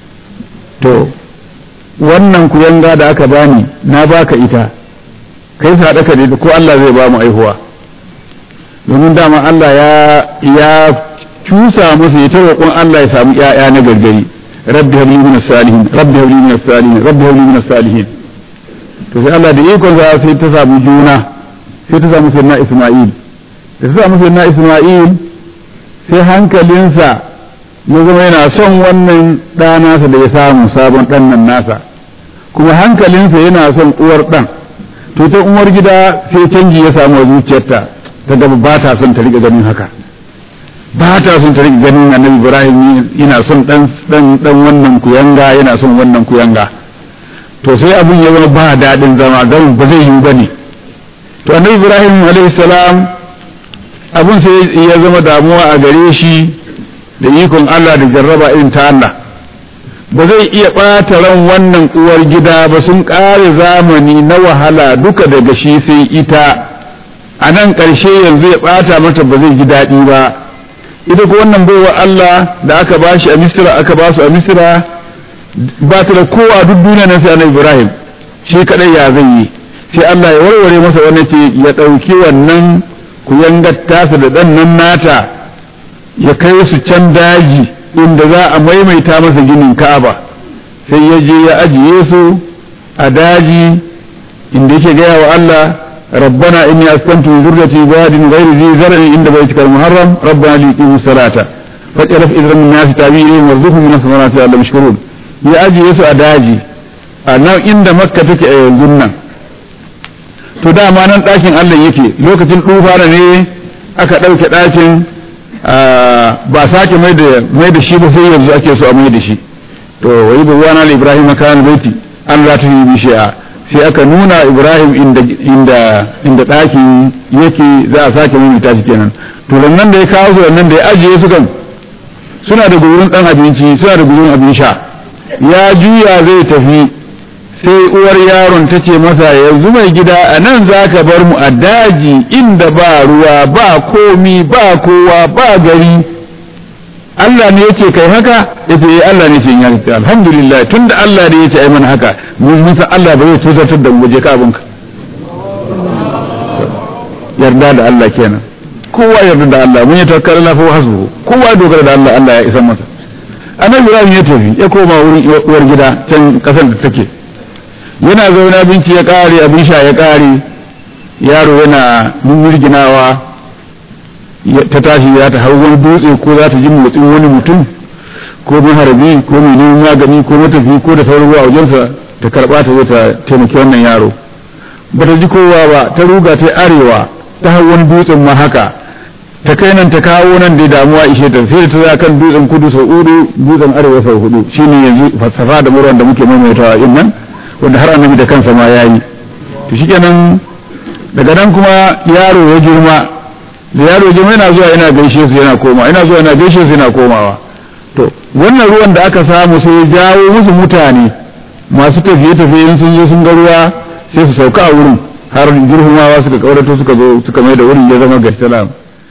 to wannan kuyanga da aka bani na baka ita kai sadaka ne ko Allah zai ba mu aihuwa domin dama Allah ya ya cusa masa ya ta roƙon Allah ya samu ƴaƴa na gargari rabbi habli min salihin rabbi habli min salihin rabbi habli min salihin to sai Allah da ikon sa sai ta samu juna sai ta samu sayyidina Isma'il da ta samu sayyidina Isma'il sai hankalinsa ya zama yana son wannan ɗa nasa da ya samu sabon ɗan nan nasa kuma hankalinsa yana son uwar ɗan to ta uwar gida sai canji ya samu a zuciyarta ta gaba ba ta son ta riƙa ganin haka ba ta son ta riƙa ganin annabi ibrahim yana son ɗan ɗan ɗan wannan kuyanga yana son wannan kuyanga to sai abin ya zama ba daɗin zama gamin ba zai yiwu ba ne to annabi ibrahim alaihi salam abin sai ya zama damuwa a gare shi da ikon Allah da jarraba irin ta Allah ba zai iya ɓata ran wannan uwar gida ba sun ƙare zamani na wahala duka daga shi sai ita a nan ƙarshe yanzu ya ɓata mata ba zai ji daɗi ba ita ko wannan baiwa Allah da aka ba shi a misira aka ba su a misira ba ta da kowa duk duniya nan sai annabi Ibrahim shi kadai ya zai yi sai Allah ya warware masa wannan ce ya ɗauki wannan ku yangar tasa da ɗan nan nata ya kai su can daji inda za a maimaita masa ginin ka'aba sai ya je ya ajiye su a daji inda yake gaya wa Allah rabbana inni askantu zurriyati badin ghairi zi zar'in inda baitikal muharram rabbana liqimu salata faj'al idran min nasi tabi'in warzuqhum min as-samarati la'allahum yashkurun ya ajiye su a daji a nan inda makka take a yanzu nan to dama nan ɗakin Allah yake lokacin tufana ne aka ɗauke ɗakin ba sake mai da shi ba sai yanzu ake so a mai da shi to wai ba wana da ibrahim kan baiti an za ta yi bishiya sai aka nuna ibrahim inda inda inda ɗakin yake za a sake mai shi kenan to nan da ya kawo su nan da ya ajiye su kan suna da gurin ɗan abinci suna da gurin abin sha ya juya zai tafi sai uwar yaron ta ce masa yanzu mai gida a nan za ka bar mu a daji inda ba ruwa ba komi ba kowa ba gari Allah ne yake kai haka yace eh Allah ne ce ya ce alhamdulillah tunda Allah ne yace ai mana haka mun san Allah ba zai tuzartar da mu je ka abinka yarda da Allah kenan kowa yarda da Allah mun yi tawakkal Allah fa hasbu kowa dogara da Allah Allah ya isa masa annabi Ibrahim ya tafi ya koma wurin uwar gida can kasar da take yana zaune abinci ya kare abin sha ya kare yaro yana mumurginawa ta tashi ya ta hau wani dutse ko za ta ji motsin wani mutum ko maharabi ko mai neman magani ko matafi ko da sauran ruwa wajensa ta karba ta zo ta taimaki wannan yaro ba ta ji kowa ba ta ruga ta arewa ta hau wani dutsen ma haka ta kai nan ta kawo nan da damuwa ishe ta sai ta za kan dutsen kudu sau hudu dutsen arewa sau hudu shine yanzu falsafa da murwan da muke maimaitawa in nan wanda har annabi da kansa ma yayi to shikenan daga nan kuma yaro ya girma da yaro ya girma yana zuwa yana gaishe su yana koma yana zuwa yana gaishe su yana komawa to wannan ruwan da aka samu sai ya jawo musu mutane masu tafiye tafiye in sun zo sun ga ruwa sai su sauka a wurin har girhumawa suka kaurato suka zo suka mai da wurin ya zama gasalam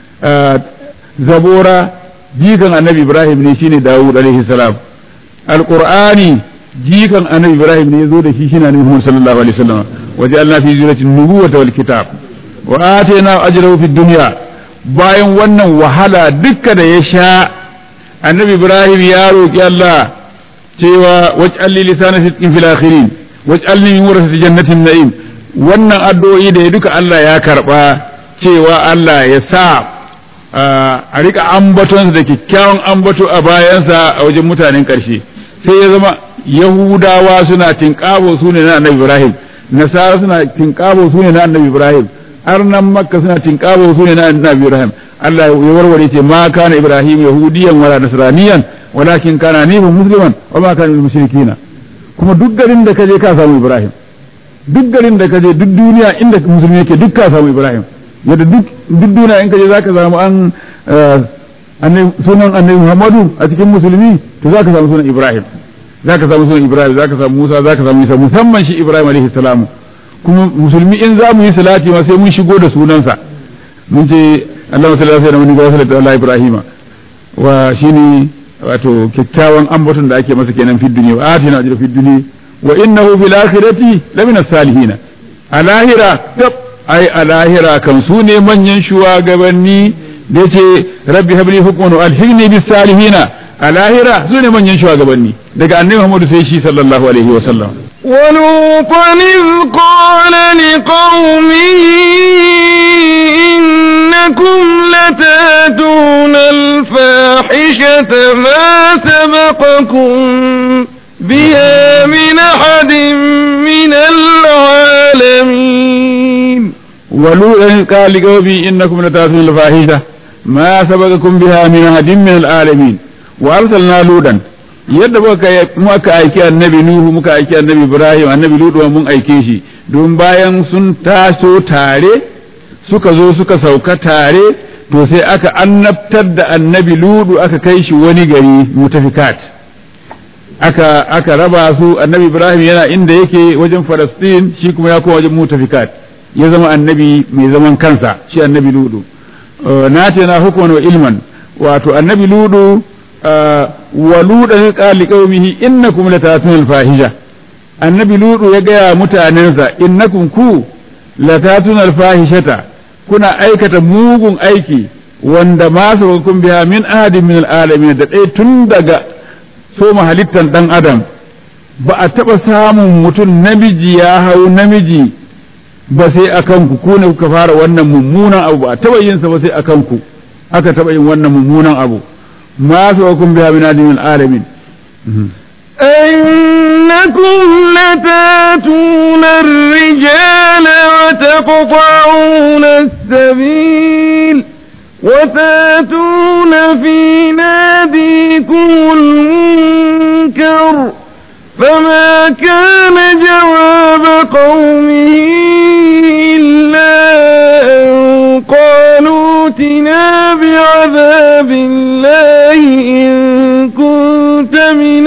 zabora jikan annabi ibrahim ne shine dawud alaihi salam alqur'ani jikan annabi ibrahim ne yazo da shi shine annabi muhammad sallallahu alaihi wasallam waja'alna fi zuriyati nubuwata wal kitab wa atayna ajrahu fid dunya bayan wannan wahala dukka da ya sha annabi ibrahim ya roki Allah cewa waj'al li lisana sidqin fil akhirin waj'alni min warasati jannatin na'im wannan addu'o'i da ya duka Allah ya karba cewa Allah ya sa a rika ambaton da kyakkyawan ambato a bayansa a wajen mutanen ƙarshe sai ya zama yahudawa suna tinkabo su ne na annabi ibrahim nasara suna tinkabo su ne na annabi ibrahim arnan makka suna tinkabo su ne na annabi ibrahim Allah ya warware ce ma kana ibrahim yahudiyan wala nasraniyan walakin kana nibin musliman wa ma kana mushrikina kuma duk garin da kaje ka samu ibrahim duk garin da kaje duk duniya inda musulmi yake duk ka samu ibrahim yadda duk duniya in kaje zaka samu an sunan annabi Muhammadu a cikin musulmi to zaka samu sunan Ibrahim zaka samu sunan Ibrahim zaka samu Musa zaka samu Isa musamman shi Ibrahim alaihi salamu kuma musulmi in za mu yi salati ma sai mun shigo da sunansa mun ce Allahumma salli ala sayyidina wa sallallahu ala Ibrahim wa shine wato kyakkyawan ambaton da ake masa kenan fid dunya wa atina ajra fid dunya wa innahu fil akhirati lamina salihin a lahira ai a lahira kan su ne manyan shugabanni da ce rabbi habli hukman wa alhigni bis salihina a lahira su ne manyan shugabanni daga annabi Muhammad sai shi sallallahu alaihi wa sallam ولوطا إذ قال لقومه إنكم لتاتون الفاحشة ما سبقكم بها من أحد من العالمين ولوطا قال لقومه انكم لتاتون الفاحشه ما سبقكم بها من احد من العالمين وارسلنا لوطا yadda muka aiki annabi nuhu muka aiki annabi ibrahim annabi lutu mun aike shi don bayan sun taso tare suka zo suka sauka tare to sai aka annabtar da annabi lutu aka kai shi wani gari mutafikat aka aka raba su annabi ibrahim yana inda yake wajen falastin shi kuma ya koma wajen mutafikat ya zama annabi mai zaman kansa shi annabi ludu na ce na hukuman wa ilman wato annabi ludu wa ludan qali qaumihi innakum latatun alfahisha annabi ludu ya gaya mutanensa innakum ku latatun alfahishata kuna aikata mugun aiki wanda ma sabakum biha min ahadin min alalamin da dai tun daga soma halittan dan adam ba a taba samun mutum namiji ya hau namiji ba sai a kanku ku ne kuka fara wannan mummunan abu ba taba yin sa ba sai a kanku aka taba yin wannan mummunan abu ma su hukum biha min adimin alamin أنكم لتاتون الرجال وتقطعون السبيل وتاتون في ناديكم المنكر فما كان جواب قومه إلا أن قالوا ائتنا بعذاب الله إن كنت من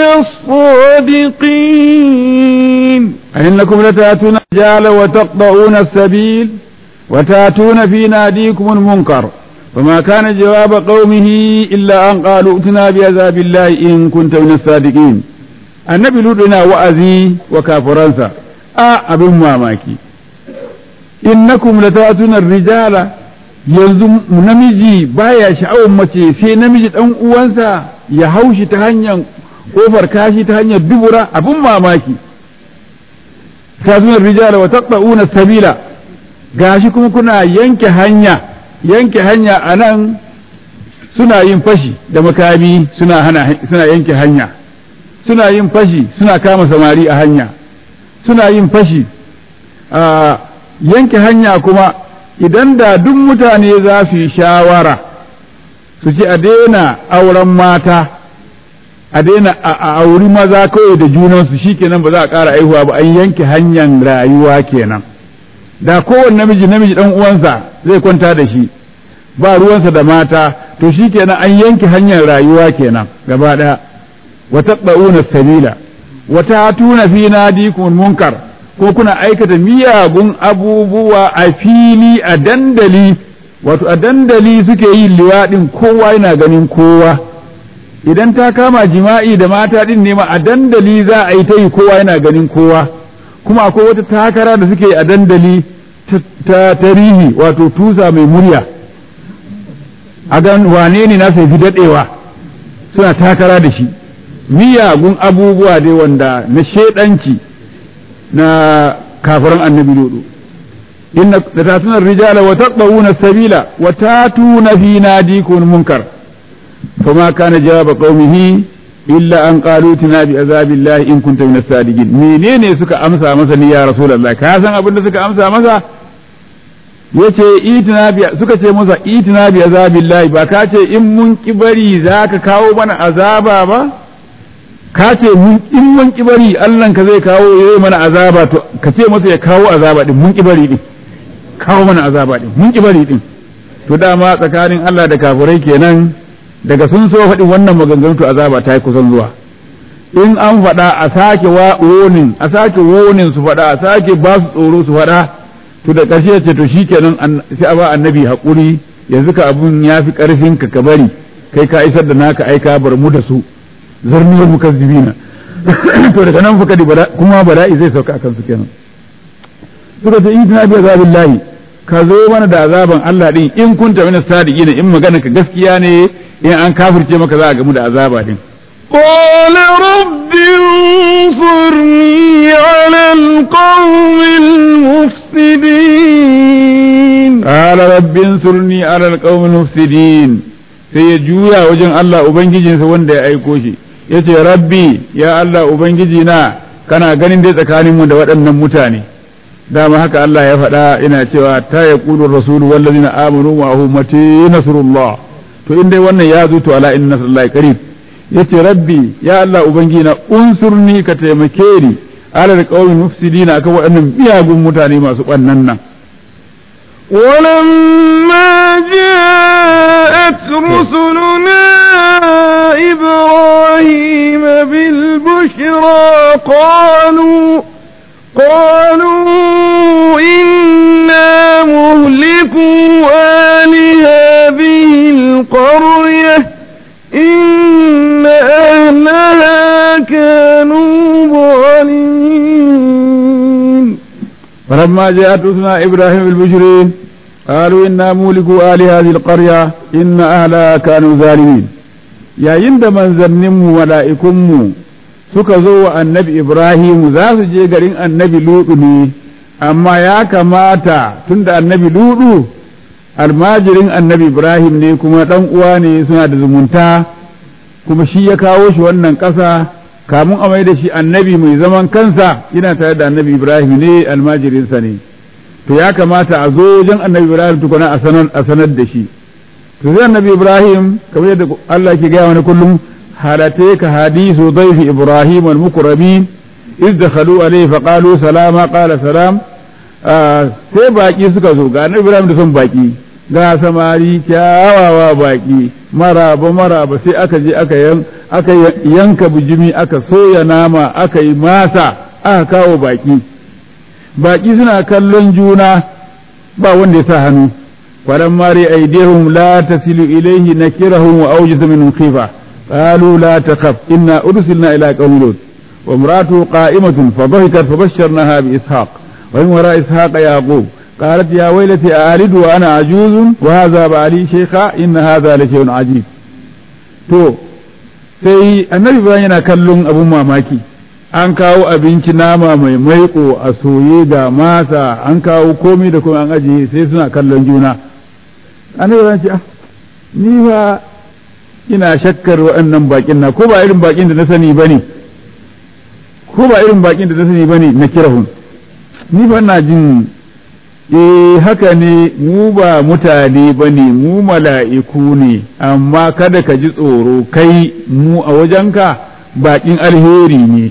الصادقين أئنكم لتأتون الرجال وتقطعون السبيل وتأتون في ناديكم المنكر فما كان جواب قومه إلا أن قالوا ائتنا بعذاب الله إن كنت من الصادقين النبي لدنا وأذي وكافرنسا آ أبن ماماكي إنكم لتأتون الرجال yanzu namiji baya sha'awar mace sai namiji dan uwansa ya haushi ta hanyar kofar kashi ta hanyar dubura abin mamaki tazunar rijala wa taqta'una sabila gashi kuma kuna yanke hanya yanke hanya anan suna yin fashi da makami suna hana suna yanke hanya suna yin fashi suna kama samari a hanya suna yin fashi a yanke hanya kuma idan da duk mutane za su yi shawara su ci a daina auren mata a daina a auri maza kawai da junansu shikenan ba za a ƙara aihuwa ba an yanke hanyar rayuwa kenan da kowane namiji namiji dan uwansa zai kwanta da shi ba ruwansa da mata to shikenan an yanke hanyar rayuwa kenan gaba ɗaya wa taqbauna sabila wa tatuna fi nadikum munkar ko kuna aikata miyagun abubuwa a fili a dandali wato a dandali suke yin liwaɗin kowa yana ganin kowa idan ta kama jima'i da mata din ne ma a dandali za a yi ta yi kowa yana ganin kowa kuma akwai wata takara da suke a dandali ta tarihi wato tusa mai murya a gan wane ne na sai fi daɗewa suna takara da shi miyagun abubuwa dai wanda na shaidanci na kafiran annabi lodo inna da tatuna rijala wa taqawuna sabila wa tatuna fi nadikum munkar فما كان جواب قومه إلا أن قالوا تنا بعذاب الله إن كنت من الصادقين menene suka amsa masa ni ya rasulullah ka san abin da suka amsa masa yace itina bi suka ce masa itina bi azabillahi ba ka ce in mun kibari zaka kawo mana azaba ba ka ce mun in mun kibari Allah ka zai kawo yayi mana azaba to ka ce masa ya kawo azaba din mun kibari din kawo mana azaba din mun kibari din to dama tsakanin Allah da kafirai kenan daga sun so faɗin wannan maganganu to azaba ta yi kusan zuwa in an faɗa a sake wonin a sake wonin su faɗa a sake ba su tsoro su faɗa to da ƙarshe ce to shikenan sai a ba annabi haƙuri yanzu ka abun ya fi ƙarfin ka ka bari kai ka isar da naka aika bar mu da su zarniyar mukazzibina to daga nan fa kuma bala'i zai sauka akan su kenan suka ce in tana bi azabillahi ka zo mana da azaban Allah din in kunta min sadiqin in magana ka gaskiya ne in an kafirce maka za a gamu da azaba din قال رب انصرني على القوم المفسدين قال رب انصرني على القوم المفسدين sai ya juya wajen Allah Ubangijinsa wanda ya aiko shi ya ce rabbi ya Allah Ubangiji na kana ganin dai tsakaninmu da waɗannan mutane dama haka Allah ya faɗa ina cewa ta ya ƙudur rasulu wallazina amanu ma'ahu mati nasrullah to in dai wannan ya zo to ala inna nasrullahi qarib yace rabbi ya Allah ubangina unsurni ka taimake ni ala alqawmi mufsidina akan waɗannan miyagun mutane masu ɓannan nan ولما جاءت رسلنا إبراهيم بالبشرى قالوا قالوا إنا مهلكوا آل هذه القرية إن أهلها كانوا ظالمين فلما جاءت رسلنا إبراهيم بالبشر قالوا إنا مولكوا آل هذه القرية إن أهلها كانوا ظالمين يا يند من زنم ملائكم suka zo wa annabi Ibrahim za su je garin annabi Lutu ne, amma ya kamata tunda annabi Lutu almajirin annabi Ibrahim ne kuma ɗan uwa ne suna da zumunta, kuma shi ya kawo shi wannan ƙasa kamun a mai da shi annabi mai zaman kansa yana tare da annabi Ibrahim ne almajirinsa ne. To ya kamata a zo wajen annabi Ibrahim tukuna a sanar da shi. to zai annabi ibrahim kamar yadda Allah ke gaya wani kullum halate ka hadisu daifi ibrahim al-mukramin iz dakhalu alayhi fa qalu salama qala salam sai baki suka zo ga annabi ibrahim da son baki ga samari kyawawa baki maraba maraba sai aka je aka yan aka yanka bijimi aka soya nama aka yi masa aka kawo baki baki suna kallon juna ba wanda ya sa hannu falamma ri aydihum la tasilu ilayhi nakirahum wa awjasa minhum khifa qalu la takhaf inna ursilna ila qaumin lut wa imratu qa'imatun fadhahikat fabashsharnaha bi ishaq wa min wara ishaq yaqub قالت يا ويلتي ألد وأنا عجوز وهذا بعلي شيخا إن هذا لشيء عجيب to sai annabi bayan yana kallon abun mamaki an kawo abinci nama mai maiko a soye ga masa an kawo komai da kuma an ajiye sai suna kallon juna annabi bayan ce ah ni ba ina shakkar waɗannan bakin na ko ba irin bakin da na sani bane ko ba irin bakin da na sani bane na kirahun ni ba ina jin eh haka ne mu ba mutane ba ne mu mala'iku ne amma kada ka ji tsoro kai mu a wajenka baƙin alheri ne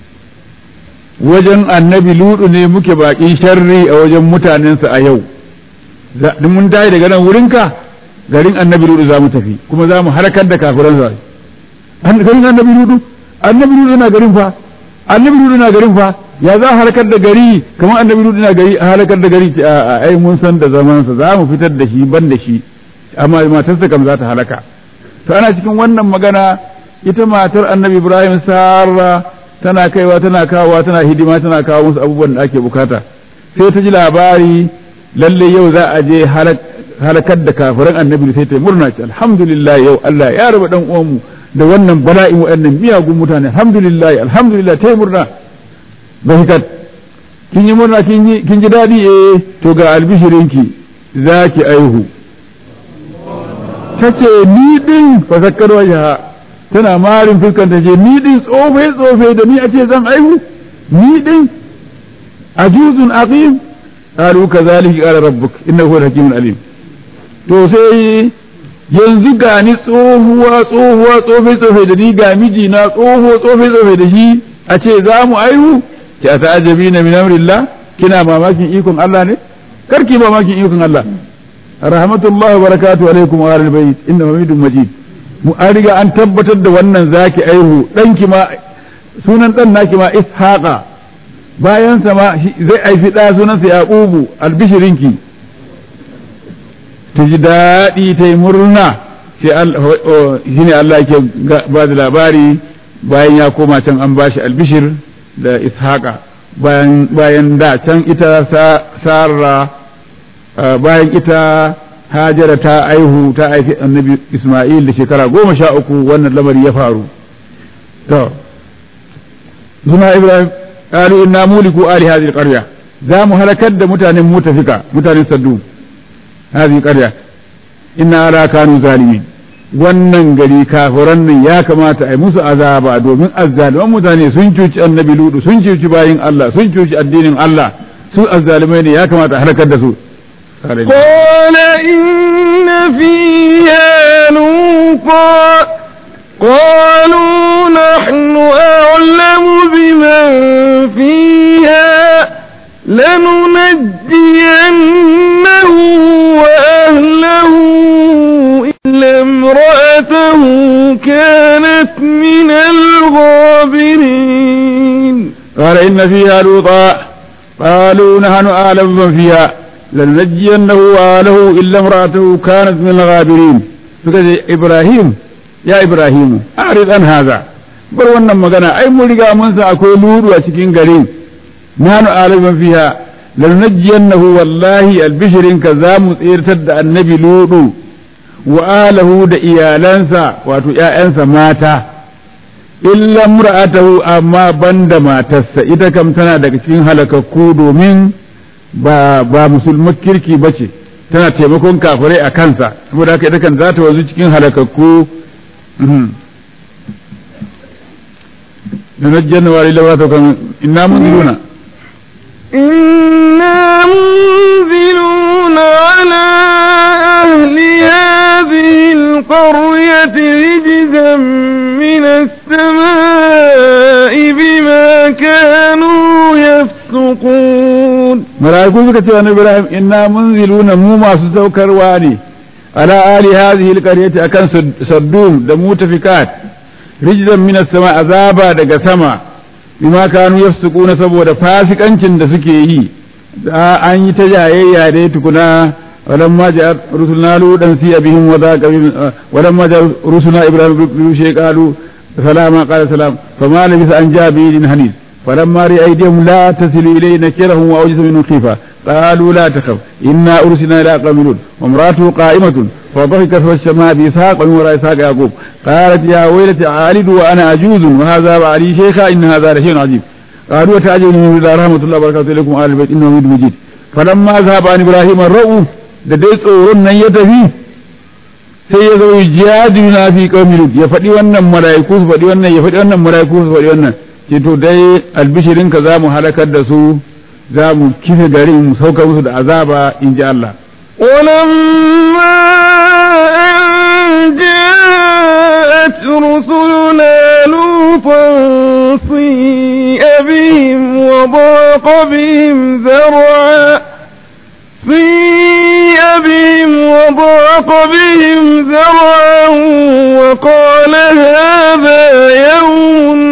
wajen annabi ludu ne muke baƙin sharri a wajen mutanensa a yau da mun tayi daga nan wurinka garin annabi ludu za mu tafi kuma za mu harkar da kafiransa garin annabi ludu annabi ludu na garin fa annabi ludu na garin fa ya za a halakar da gari kamar annabi lutu na gari a halakar da gari a ai mun san da zamansa za mu fitar da shi ban da shi amma matarsa kam za ta halaka to ana cikin wannan magana ita matar annabi ibrahim sarra tana kaiwa tana kawowa tana hidima tana kawo musu abubuwan da ake bukata sai ta ji labari lalle yau za a je halakar da kafiran annabi sai ta murna ce alhamdulillah yau Allah ya raba dan uwanmu da wannan bala'in waɗannan miyagun mutane alhamdulillah alhamdulillah ta murna bahikat kin yi murna kin ji daɗi eh to ga albishirinki za ki aihu ta ce ni ɗin fasakkar wajaha tana marin fuskan ta ce ni ɗin tsofe tsofe da ni a ce zan aihu ni ɗin ajuzun aqim qalu kadhalika qala rabbuk innahu hakimun alim to sai yanzu ga ni tsohuwa tsohuwa tsofe tsofe da ni ga miji na tsoho tsofe tsofe da shi a ce za mu aihu ki a ta'ajabi na min amrillah kina mamakin ikon Allah ne karki mamakin ikon Allah rahmatullahi wa barakatuhu alaikum wa ahlul bayt inna hamidum majid mu an riga an tabbatar da wannan zaki aihu danki ma sunan dan naki ma ishaqa bayan sa ma zai aifi da sunan sa yaqubu albishirinki ta ji daɗi ta yi murna sai shine Allah yake ba da labari bayan ya koma can an bashi albishir da ishaqa bayan bayan da can ita sarra bayan ita hajara ta aihu ta aifi annabi isma'il da shekara goma sha uku wannan lamari ya faru to suna ibrahim qalu inna muliku ali hadhihi alqarya za mu halakar da mutanen mutafika mutanen saddu hadhihi qarya inna ala kanu zalimin wannan gari kafiran nan ya kamata a yi musu azaba domin azzaliman mutane sun cuci annabi ludu sun cuci bayin Allah sun cuci addinin Allah su azzalimai ne ya kamata a halakar da su قال إن فيها لوطا قالوا نحن أعلم بمن فيها لننجينه وأهله إلا امرأته كانت من الغابرين قال إن فيها لوطا قالوا نحن أعلم من فيها لننجينه وآله إلا امرأته كانت من الغابرين فقال إبراهيم يا إبراهيم أعرض عن هذا bar wannan magana ai mun riga mun sa akwai luru a cikin garin nanu aliman fiha lanajjiyannahu wallahi albishirin ka za mu tsirtar da annabi ludu wa alahu da iyalansa wato ƴaƴansa mata illa mura'atahu amma banda matarsa ita kam tana daga cikin halakakku domin ba ba musulman kirki bace tana taimakon kafirai a kansa saboda haka ita kan za ta wanzu cikin halakakku ننجينا وإلى واتكم إنا منزلون إنا منزلون على أهل أهل هذه القرية رجزا من السماء بما كانوا يفسقون mala'iku suka ce annabi Ibrahim inna munziluna mu masu saukarwa ne ala ali hadhihi alqaryati akan saddum da mutafikat rijzan min as-sama azaba daga sama bima kanu yafsukuna saboda fasikancin da suke yi da an yi ta jayayya dai tukuna ولما جاء رسلنا لوطا سيء بهم وذاق بهم ولما جاء رسلنا ابراهيم بشيء قالوا سلاما قال سلام فما لبث ان جاء بعيد حنيذ فلما رأى أيديهم لا تصل إليه نكرهم وأوجس منهم خيفة قالوا لا تخف إنا أرسلنا إلى قوم لوط وامرأته قائمة فضحكت فالسماء بإسحاق ومن وراء إسحاق يعقوب قالت يا ويلتى عالد وأنا عجوز وهذا بعلي شيخا إن هذا لشيء عجيب قالوا وتعجبوا من الله رحمة الله وبركاته إليكم آل البيت إنه حميد مجيد فلما ذهب عن إبراهيم الرؤو da dai tsoron nan ya tafi sai ya zo jihadina fi qaumi lut ya faɗi wannan mala'iku su faɗi wannan ya faɗi wannan mala'iku su faɗi wannan ce to dai albishirin ka zamu halakar da su za mu kife garin mu sauka musu da azaba in ji Allah ولما أن جاءت رسلنا لوطا سيء بهم وضاق بهم ذرعا سيء بهم وضاق بهم ذرعا وقال هذا يوم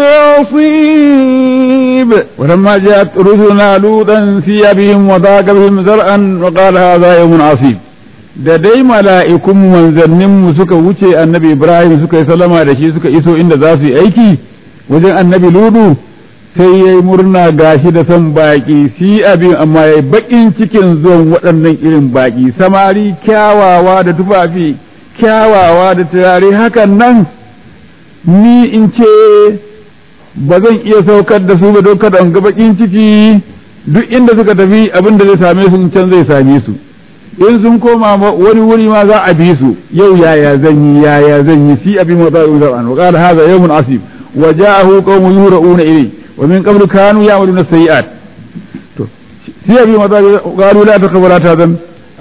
عصيب ولما جاءت رسلنا لوطا سيء بهم وضاق بهم ذرعا وقال هذا يوم عصيب da dai mala'ikun manzanninmu suka wuce annabi Ibrahim suka yi salama da shi suka iso inda za su yi aiki wajen annabi Ludu sai ya yi murna gashi da son baƙi si abin amma ya yi baƙin cikin zuwan waɗannan irin baƙi samari kyawawa da tufafi kyawawa da turare hakan nan ni in ce ba zan iya saukar da su ba don kada in ga baƙin ciki duk inda suka tafi abin da zai same su can zai same su in sun koma wani wuri ma za a bi su yau yaya zan yi yaya zan yi si abin wa za'u zar'an wa qala hadha yawmun asib wa ja'ahu qaumun yura'una ilayhi wa min qablu kanu ya'maluna sayyi'at to si abin wa za'u qalu la takhafu la tahzan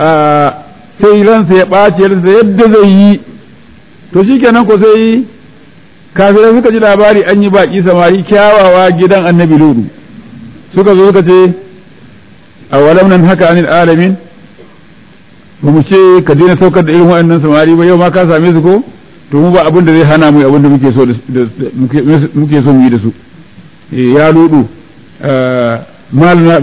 sai ransa ya ɓace ransa yadda zai yi to shikenan ko sai kafirai suka ji labari an yi baki samari kyawawa gidan annabi ludu suka zo suka ce a walam nan haka anil alamin ba mu ce ka daina saukar da irin waɗannan samari ba yau ma ka same su ko to mu ba abin da zai hana mu abin da muke so muke so mu yi da su ya ludu malana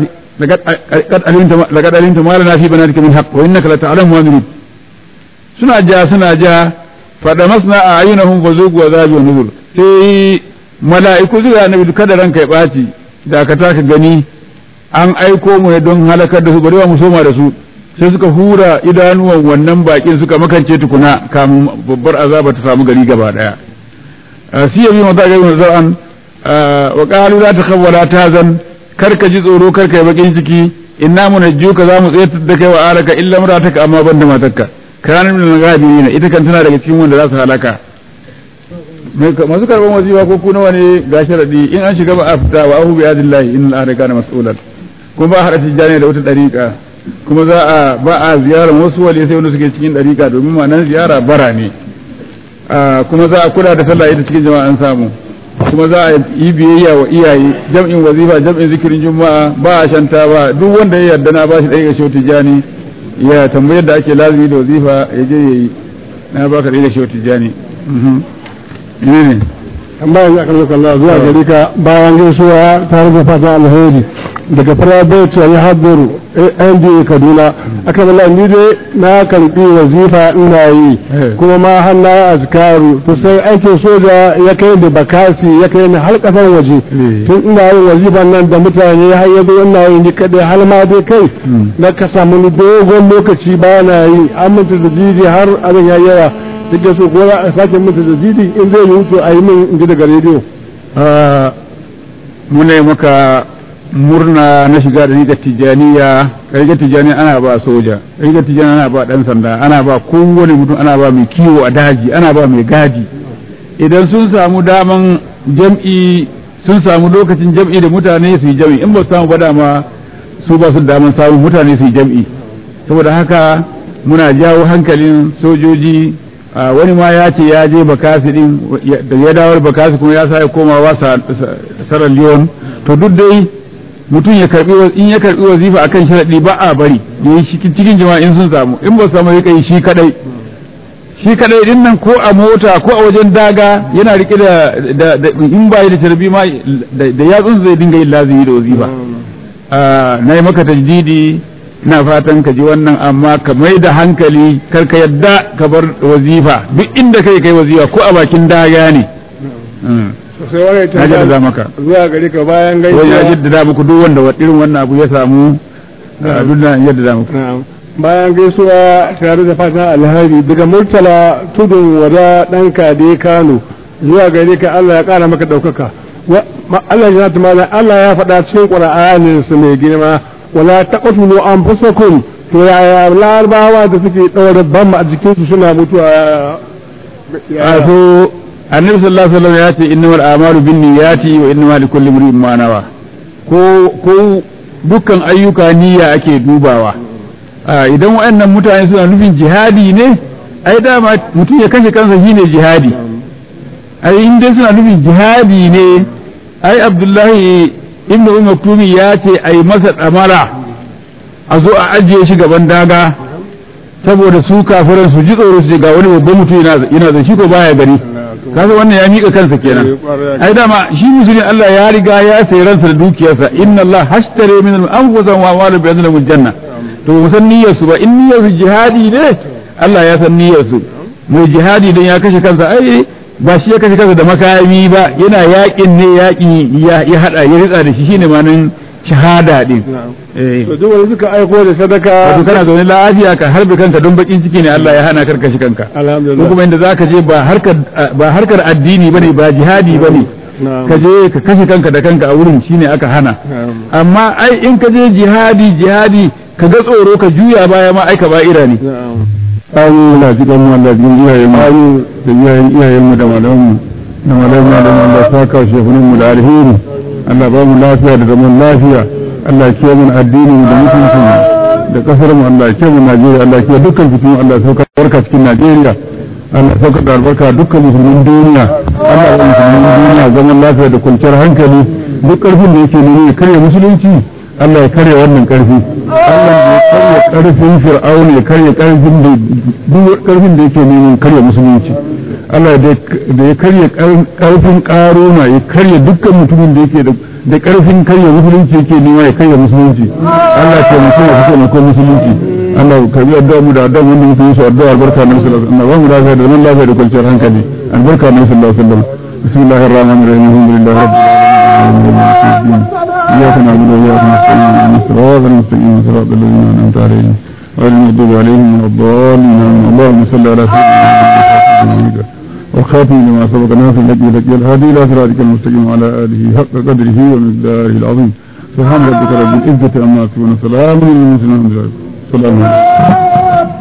laqad alimta malana fi banatika min haqq wa innaka la ta'lamu ma nurid suna ja suna ja fada masna a ayyunahum fa zuqu azabi wa nuzur sai mala'iku zuwa annabi kada ranka ya baci da ka taka gani an aiko mu ne don halakar da su bari mu soma da su sai suka hura idanuwan wannan bakin suka makance tukuna kamun babbar azaba ta samu gari gaba daya si yabi mata ga yin zar'an wa qalu la takhawwala tazan karka ji tsoro karka yi bakin ciki inna munajjuka za mu tsayar da kai wa alaka illa marataka amma banda matarka kanin min gabirin ita kan tana daga cikin wanda za su halaka masu karban wazifa ko ku nawa ne ga sharadi in an shiga ba a fita wa ahu bi adillahi in al kana mas'ulan kuma ba a hada tijjani da wata dariƙa kuma za a ba a ziyarar wasu wali sai wanda suke cikin dariƙa domin ma'anar ziyara bara ne kuma za a kula da sallah ita cikin jama'a an samu kuma za a yi biyayya wa iyaye jam'in wazifa jam'in zikirin juma'a ba a shanta ba duk wanda ya yarda na bashi ɗaya ga shehu tijjani ya tambayar da ake lazimi da wazifa ya je ya yi na baka ɗaya ga shehu tijjani ne tambaya ya kalmar Allah zuwa gari ka bayan gaisuwa tare da fatan alheri daga private ya hadduru NDA Kaduna aka bala ni dai na karbi wazifa ina yi kuma ma har na azkaru to sai aikin soja ya kai da bakasi ya kai ni har kasar waje tun ina yin wazifan nan da mutane har yanzu ina yi ni kadai har ma dai kai na ka samu ni dogon lokaci ba na yi aminta da jiji har abin ya yawa duk da so ko za a sake mutu da jidi in zai yi wuce a yi min in ji daga rediyo muna yi maka murna na shiga da rigar tijjaniya rigar tijjaniya ana ba soja rigar tijjaniya ana ba dan sanda ana ba kowane mutum ana ba mai kiwo a daji ana ba mai gadi idan sun samu daman jam'i sun samu lokacin jam'i da mutane su yi jam'i in ba su samu ba dama su ba su daman samun mutane su yi jam'i saboda haka muna jawo hankalin sojoji wani ma ya ce ya je bakasi din da ya dawo bakasi kuma ya sa komawa Sierra Leone to duk dai mutum ya karbi in ya karbi wazifa akan sharadi ba a bari yayi cikin jama'a in sun samu in ba su samu ya shi kadai shi kadai din nan ko a mota ko a wajen daga yana rike da in ba da tarbi ma da yatsun zai dinga yin lazimi da wazifa na yi maka tajdidi na fatan ka ji wannan amma ka mai da hankali kar ka yadda ka bar wazifa duk inda kai kai wazifa ko a bakin daga ne sai wani na jaddada maka zuwa gari ka bayan ko ya gaisuwa jaddada muku duk wanda irin wannan abu ya samu duk da jaddada muku Na'am. bayan gaisuwa tare da fatan alheri daga murtala tudun wada dan kade kano zuwa gare ka Allah ya kara maka daukaka Wa- ma- Allah ya tumala Allah ya faɗa cikin Qur'anin su mai girma wala taqtulu anfusakum to yaya larabawa da suke daura bamba a jikin su suna mutuwa a so annabi sallallahu alaihi wasallam ya ce innamal a'malu binniyati wa innamal likulli imrin ma nawa ko ko dukkan ayyuka niyya ake dubawa a idan waɗannan mutane suna nufin jihadi ne ai dama mutum ya kashe kansa shine jihadi ai in dai suna nufin jihadi ne ai abdullahi ibn umar tumi ya ce ai masa damara a zo a ajiye shi gaban daga saboda su kafiran su ji tsoro su ce ga wani babban mutum yana yana da shi ko baya gari kaga wannan ya mika kansa kenan ai dama shi musulmi Allah ya riga ya sayi ransa da dukiyarsa inna Allah hashtare min al-anfusa wa amwala bi anna janna to ba san niyyar su ba in niyyar su jihadi ne Allah ya san niyyar su mai jihadi dan ya kashe kansa ai ba shi ya kashe kansa da makami ba yana yakin ne yaki ya ya hada ya ritsa da shi shine manan shahada din eh to duk wanda suka aiko da sadaka wato kana zaune lafiya ka harbe kanka don bakin ciki ne Allah ya hana karka shi kanka ko alhamdulillah kuma inda zaka je ba harkar ba harkar addini bane ba jihadi bane Na'am. ka je ka kashe kanka da kanka a wurin shine aka hana Na'am. amma ai in ka je jihadi jihadi ka ga tsoro ka juya baya ma ai ka ba'ira ne na'am Allah ji kan mu Allah jin iyayen mu da iyayen iyayen mu da malaman mu da malaman da Allah saka shehunan mu da alheri Allah ba mu lafiya da zaman lafiya Allah ya kiyaye mu addini mu da mutuncin mu da kasar mu Allah ya kiyaye mu Najeriya Allah ya kiyaye dukkan fitinu Allah ya sauka barka cikin Najeriya Allah ya sauka da albarka dukkan musulmin duniya Allah ya musulmin duniya zaman lafiya da kwanciyar hankali duk karfin da yake nuni ya karya musulunci Allah ya karya wannan karfi Allah ya karya karfin fir'aun ya karya karfin da duk karfin da yake neman karya musulunci Allah da ya karya karfin karuna ya karya dukkan mutumin da yake da karfin karya musulunci yake nema ya karya musulunci Allah ya taimake ya fito ko musulunci Allah ka bi addu'a mu da addu'a wanda muke yi su addu'a albarka na sallallahu alaihi wasallam Allah ba mu lafiya da zaman lafiya da kwanciyar hankali albarka na sallallahu alaihi wasallam bismillahir rahmanir rahim alhamdulillahi rabbil alamin إياك نعبد وإياك نستعين اهدنا الصراط المستقيم صراط الذين أنعمت عليهم غير المغضوب عليهم ولا الضالين آمين. اللهم صل على سيدنا محمد والخاتم لما سبق ناصر الذي لقي الهادي إلى صراطك المستقيم وعلى آله حق قدره ومقداره العظيم سبحان ربك رب العزة عما يصفون سلام على المرسلين الحمد لله سلام عليكم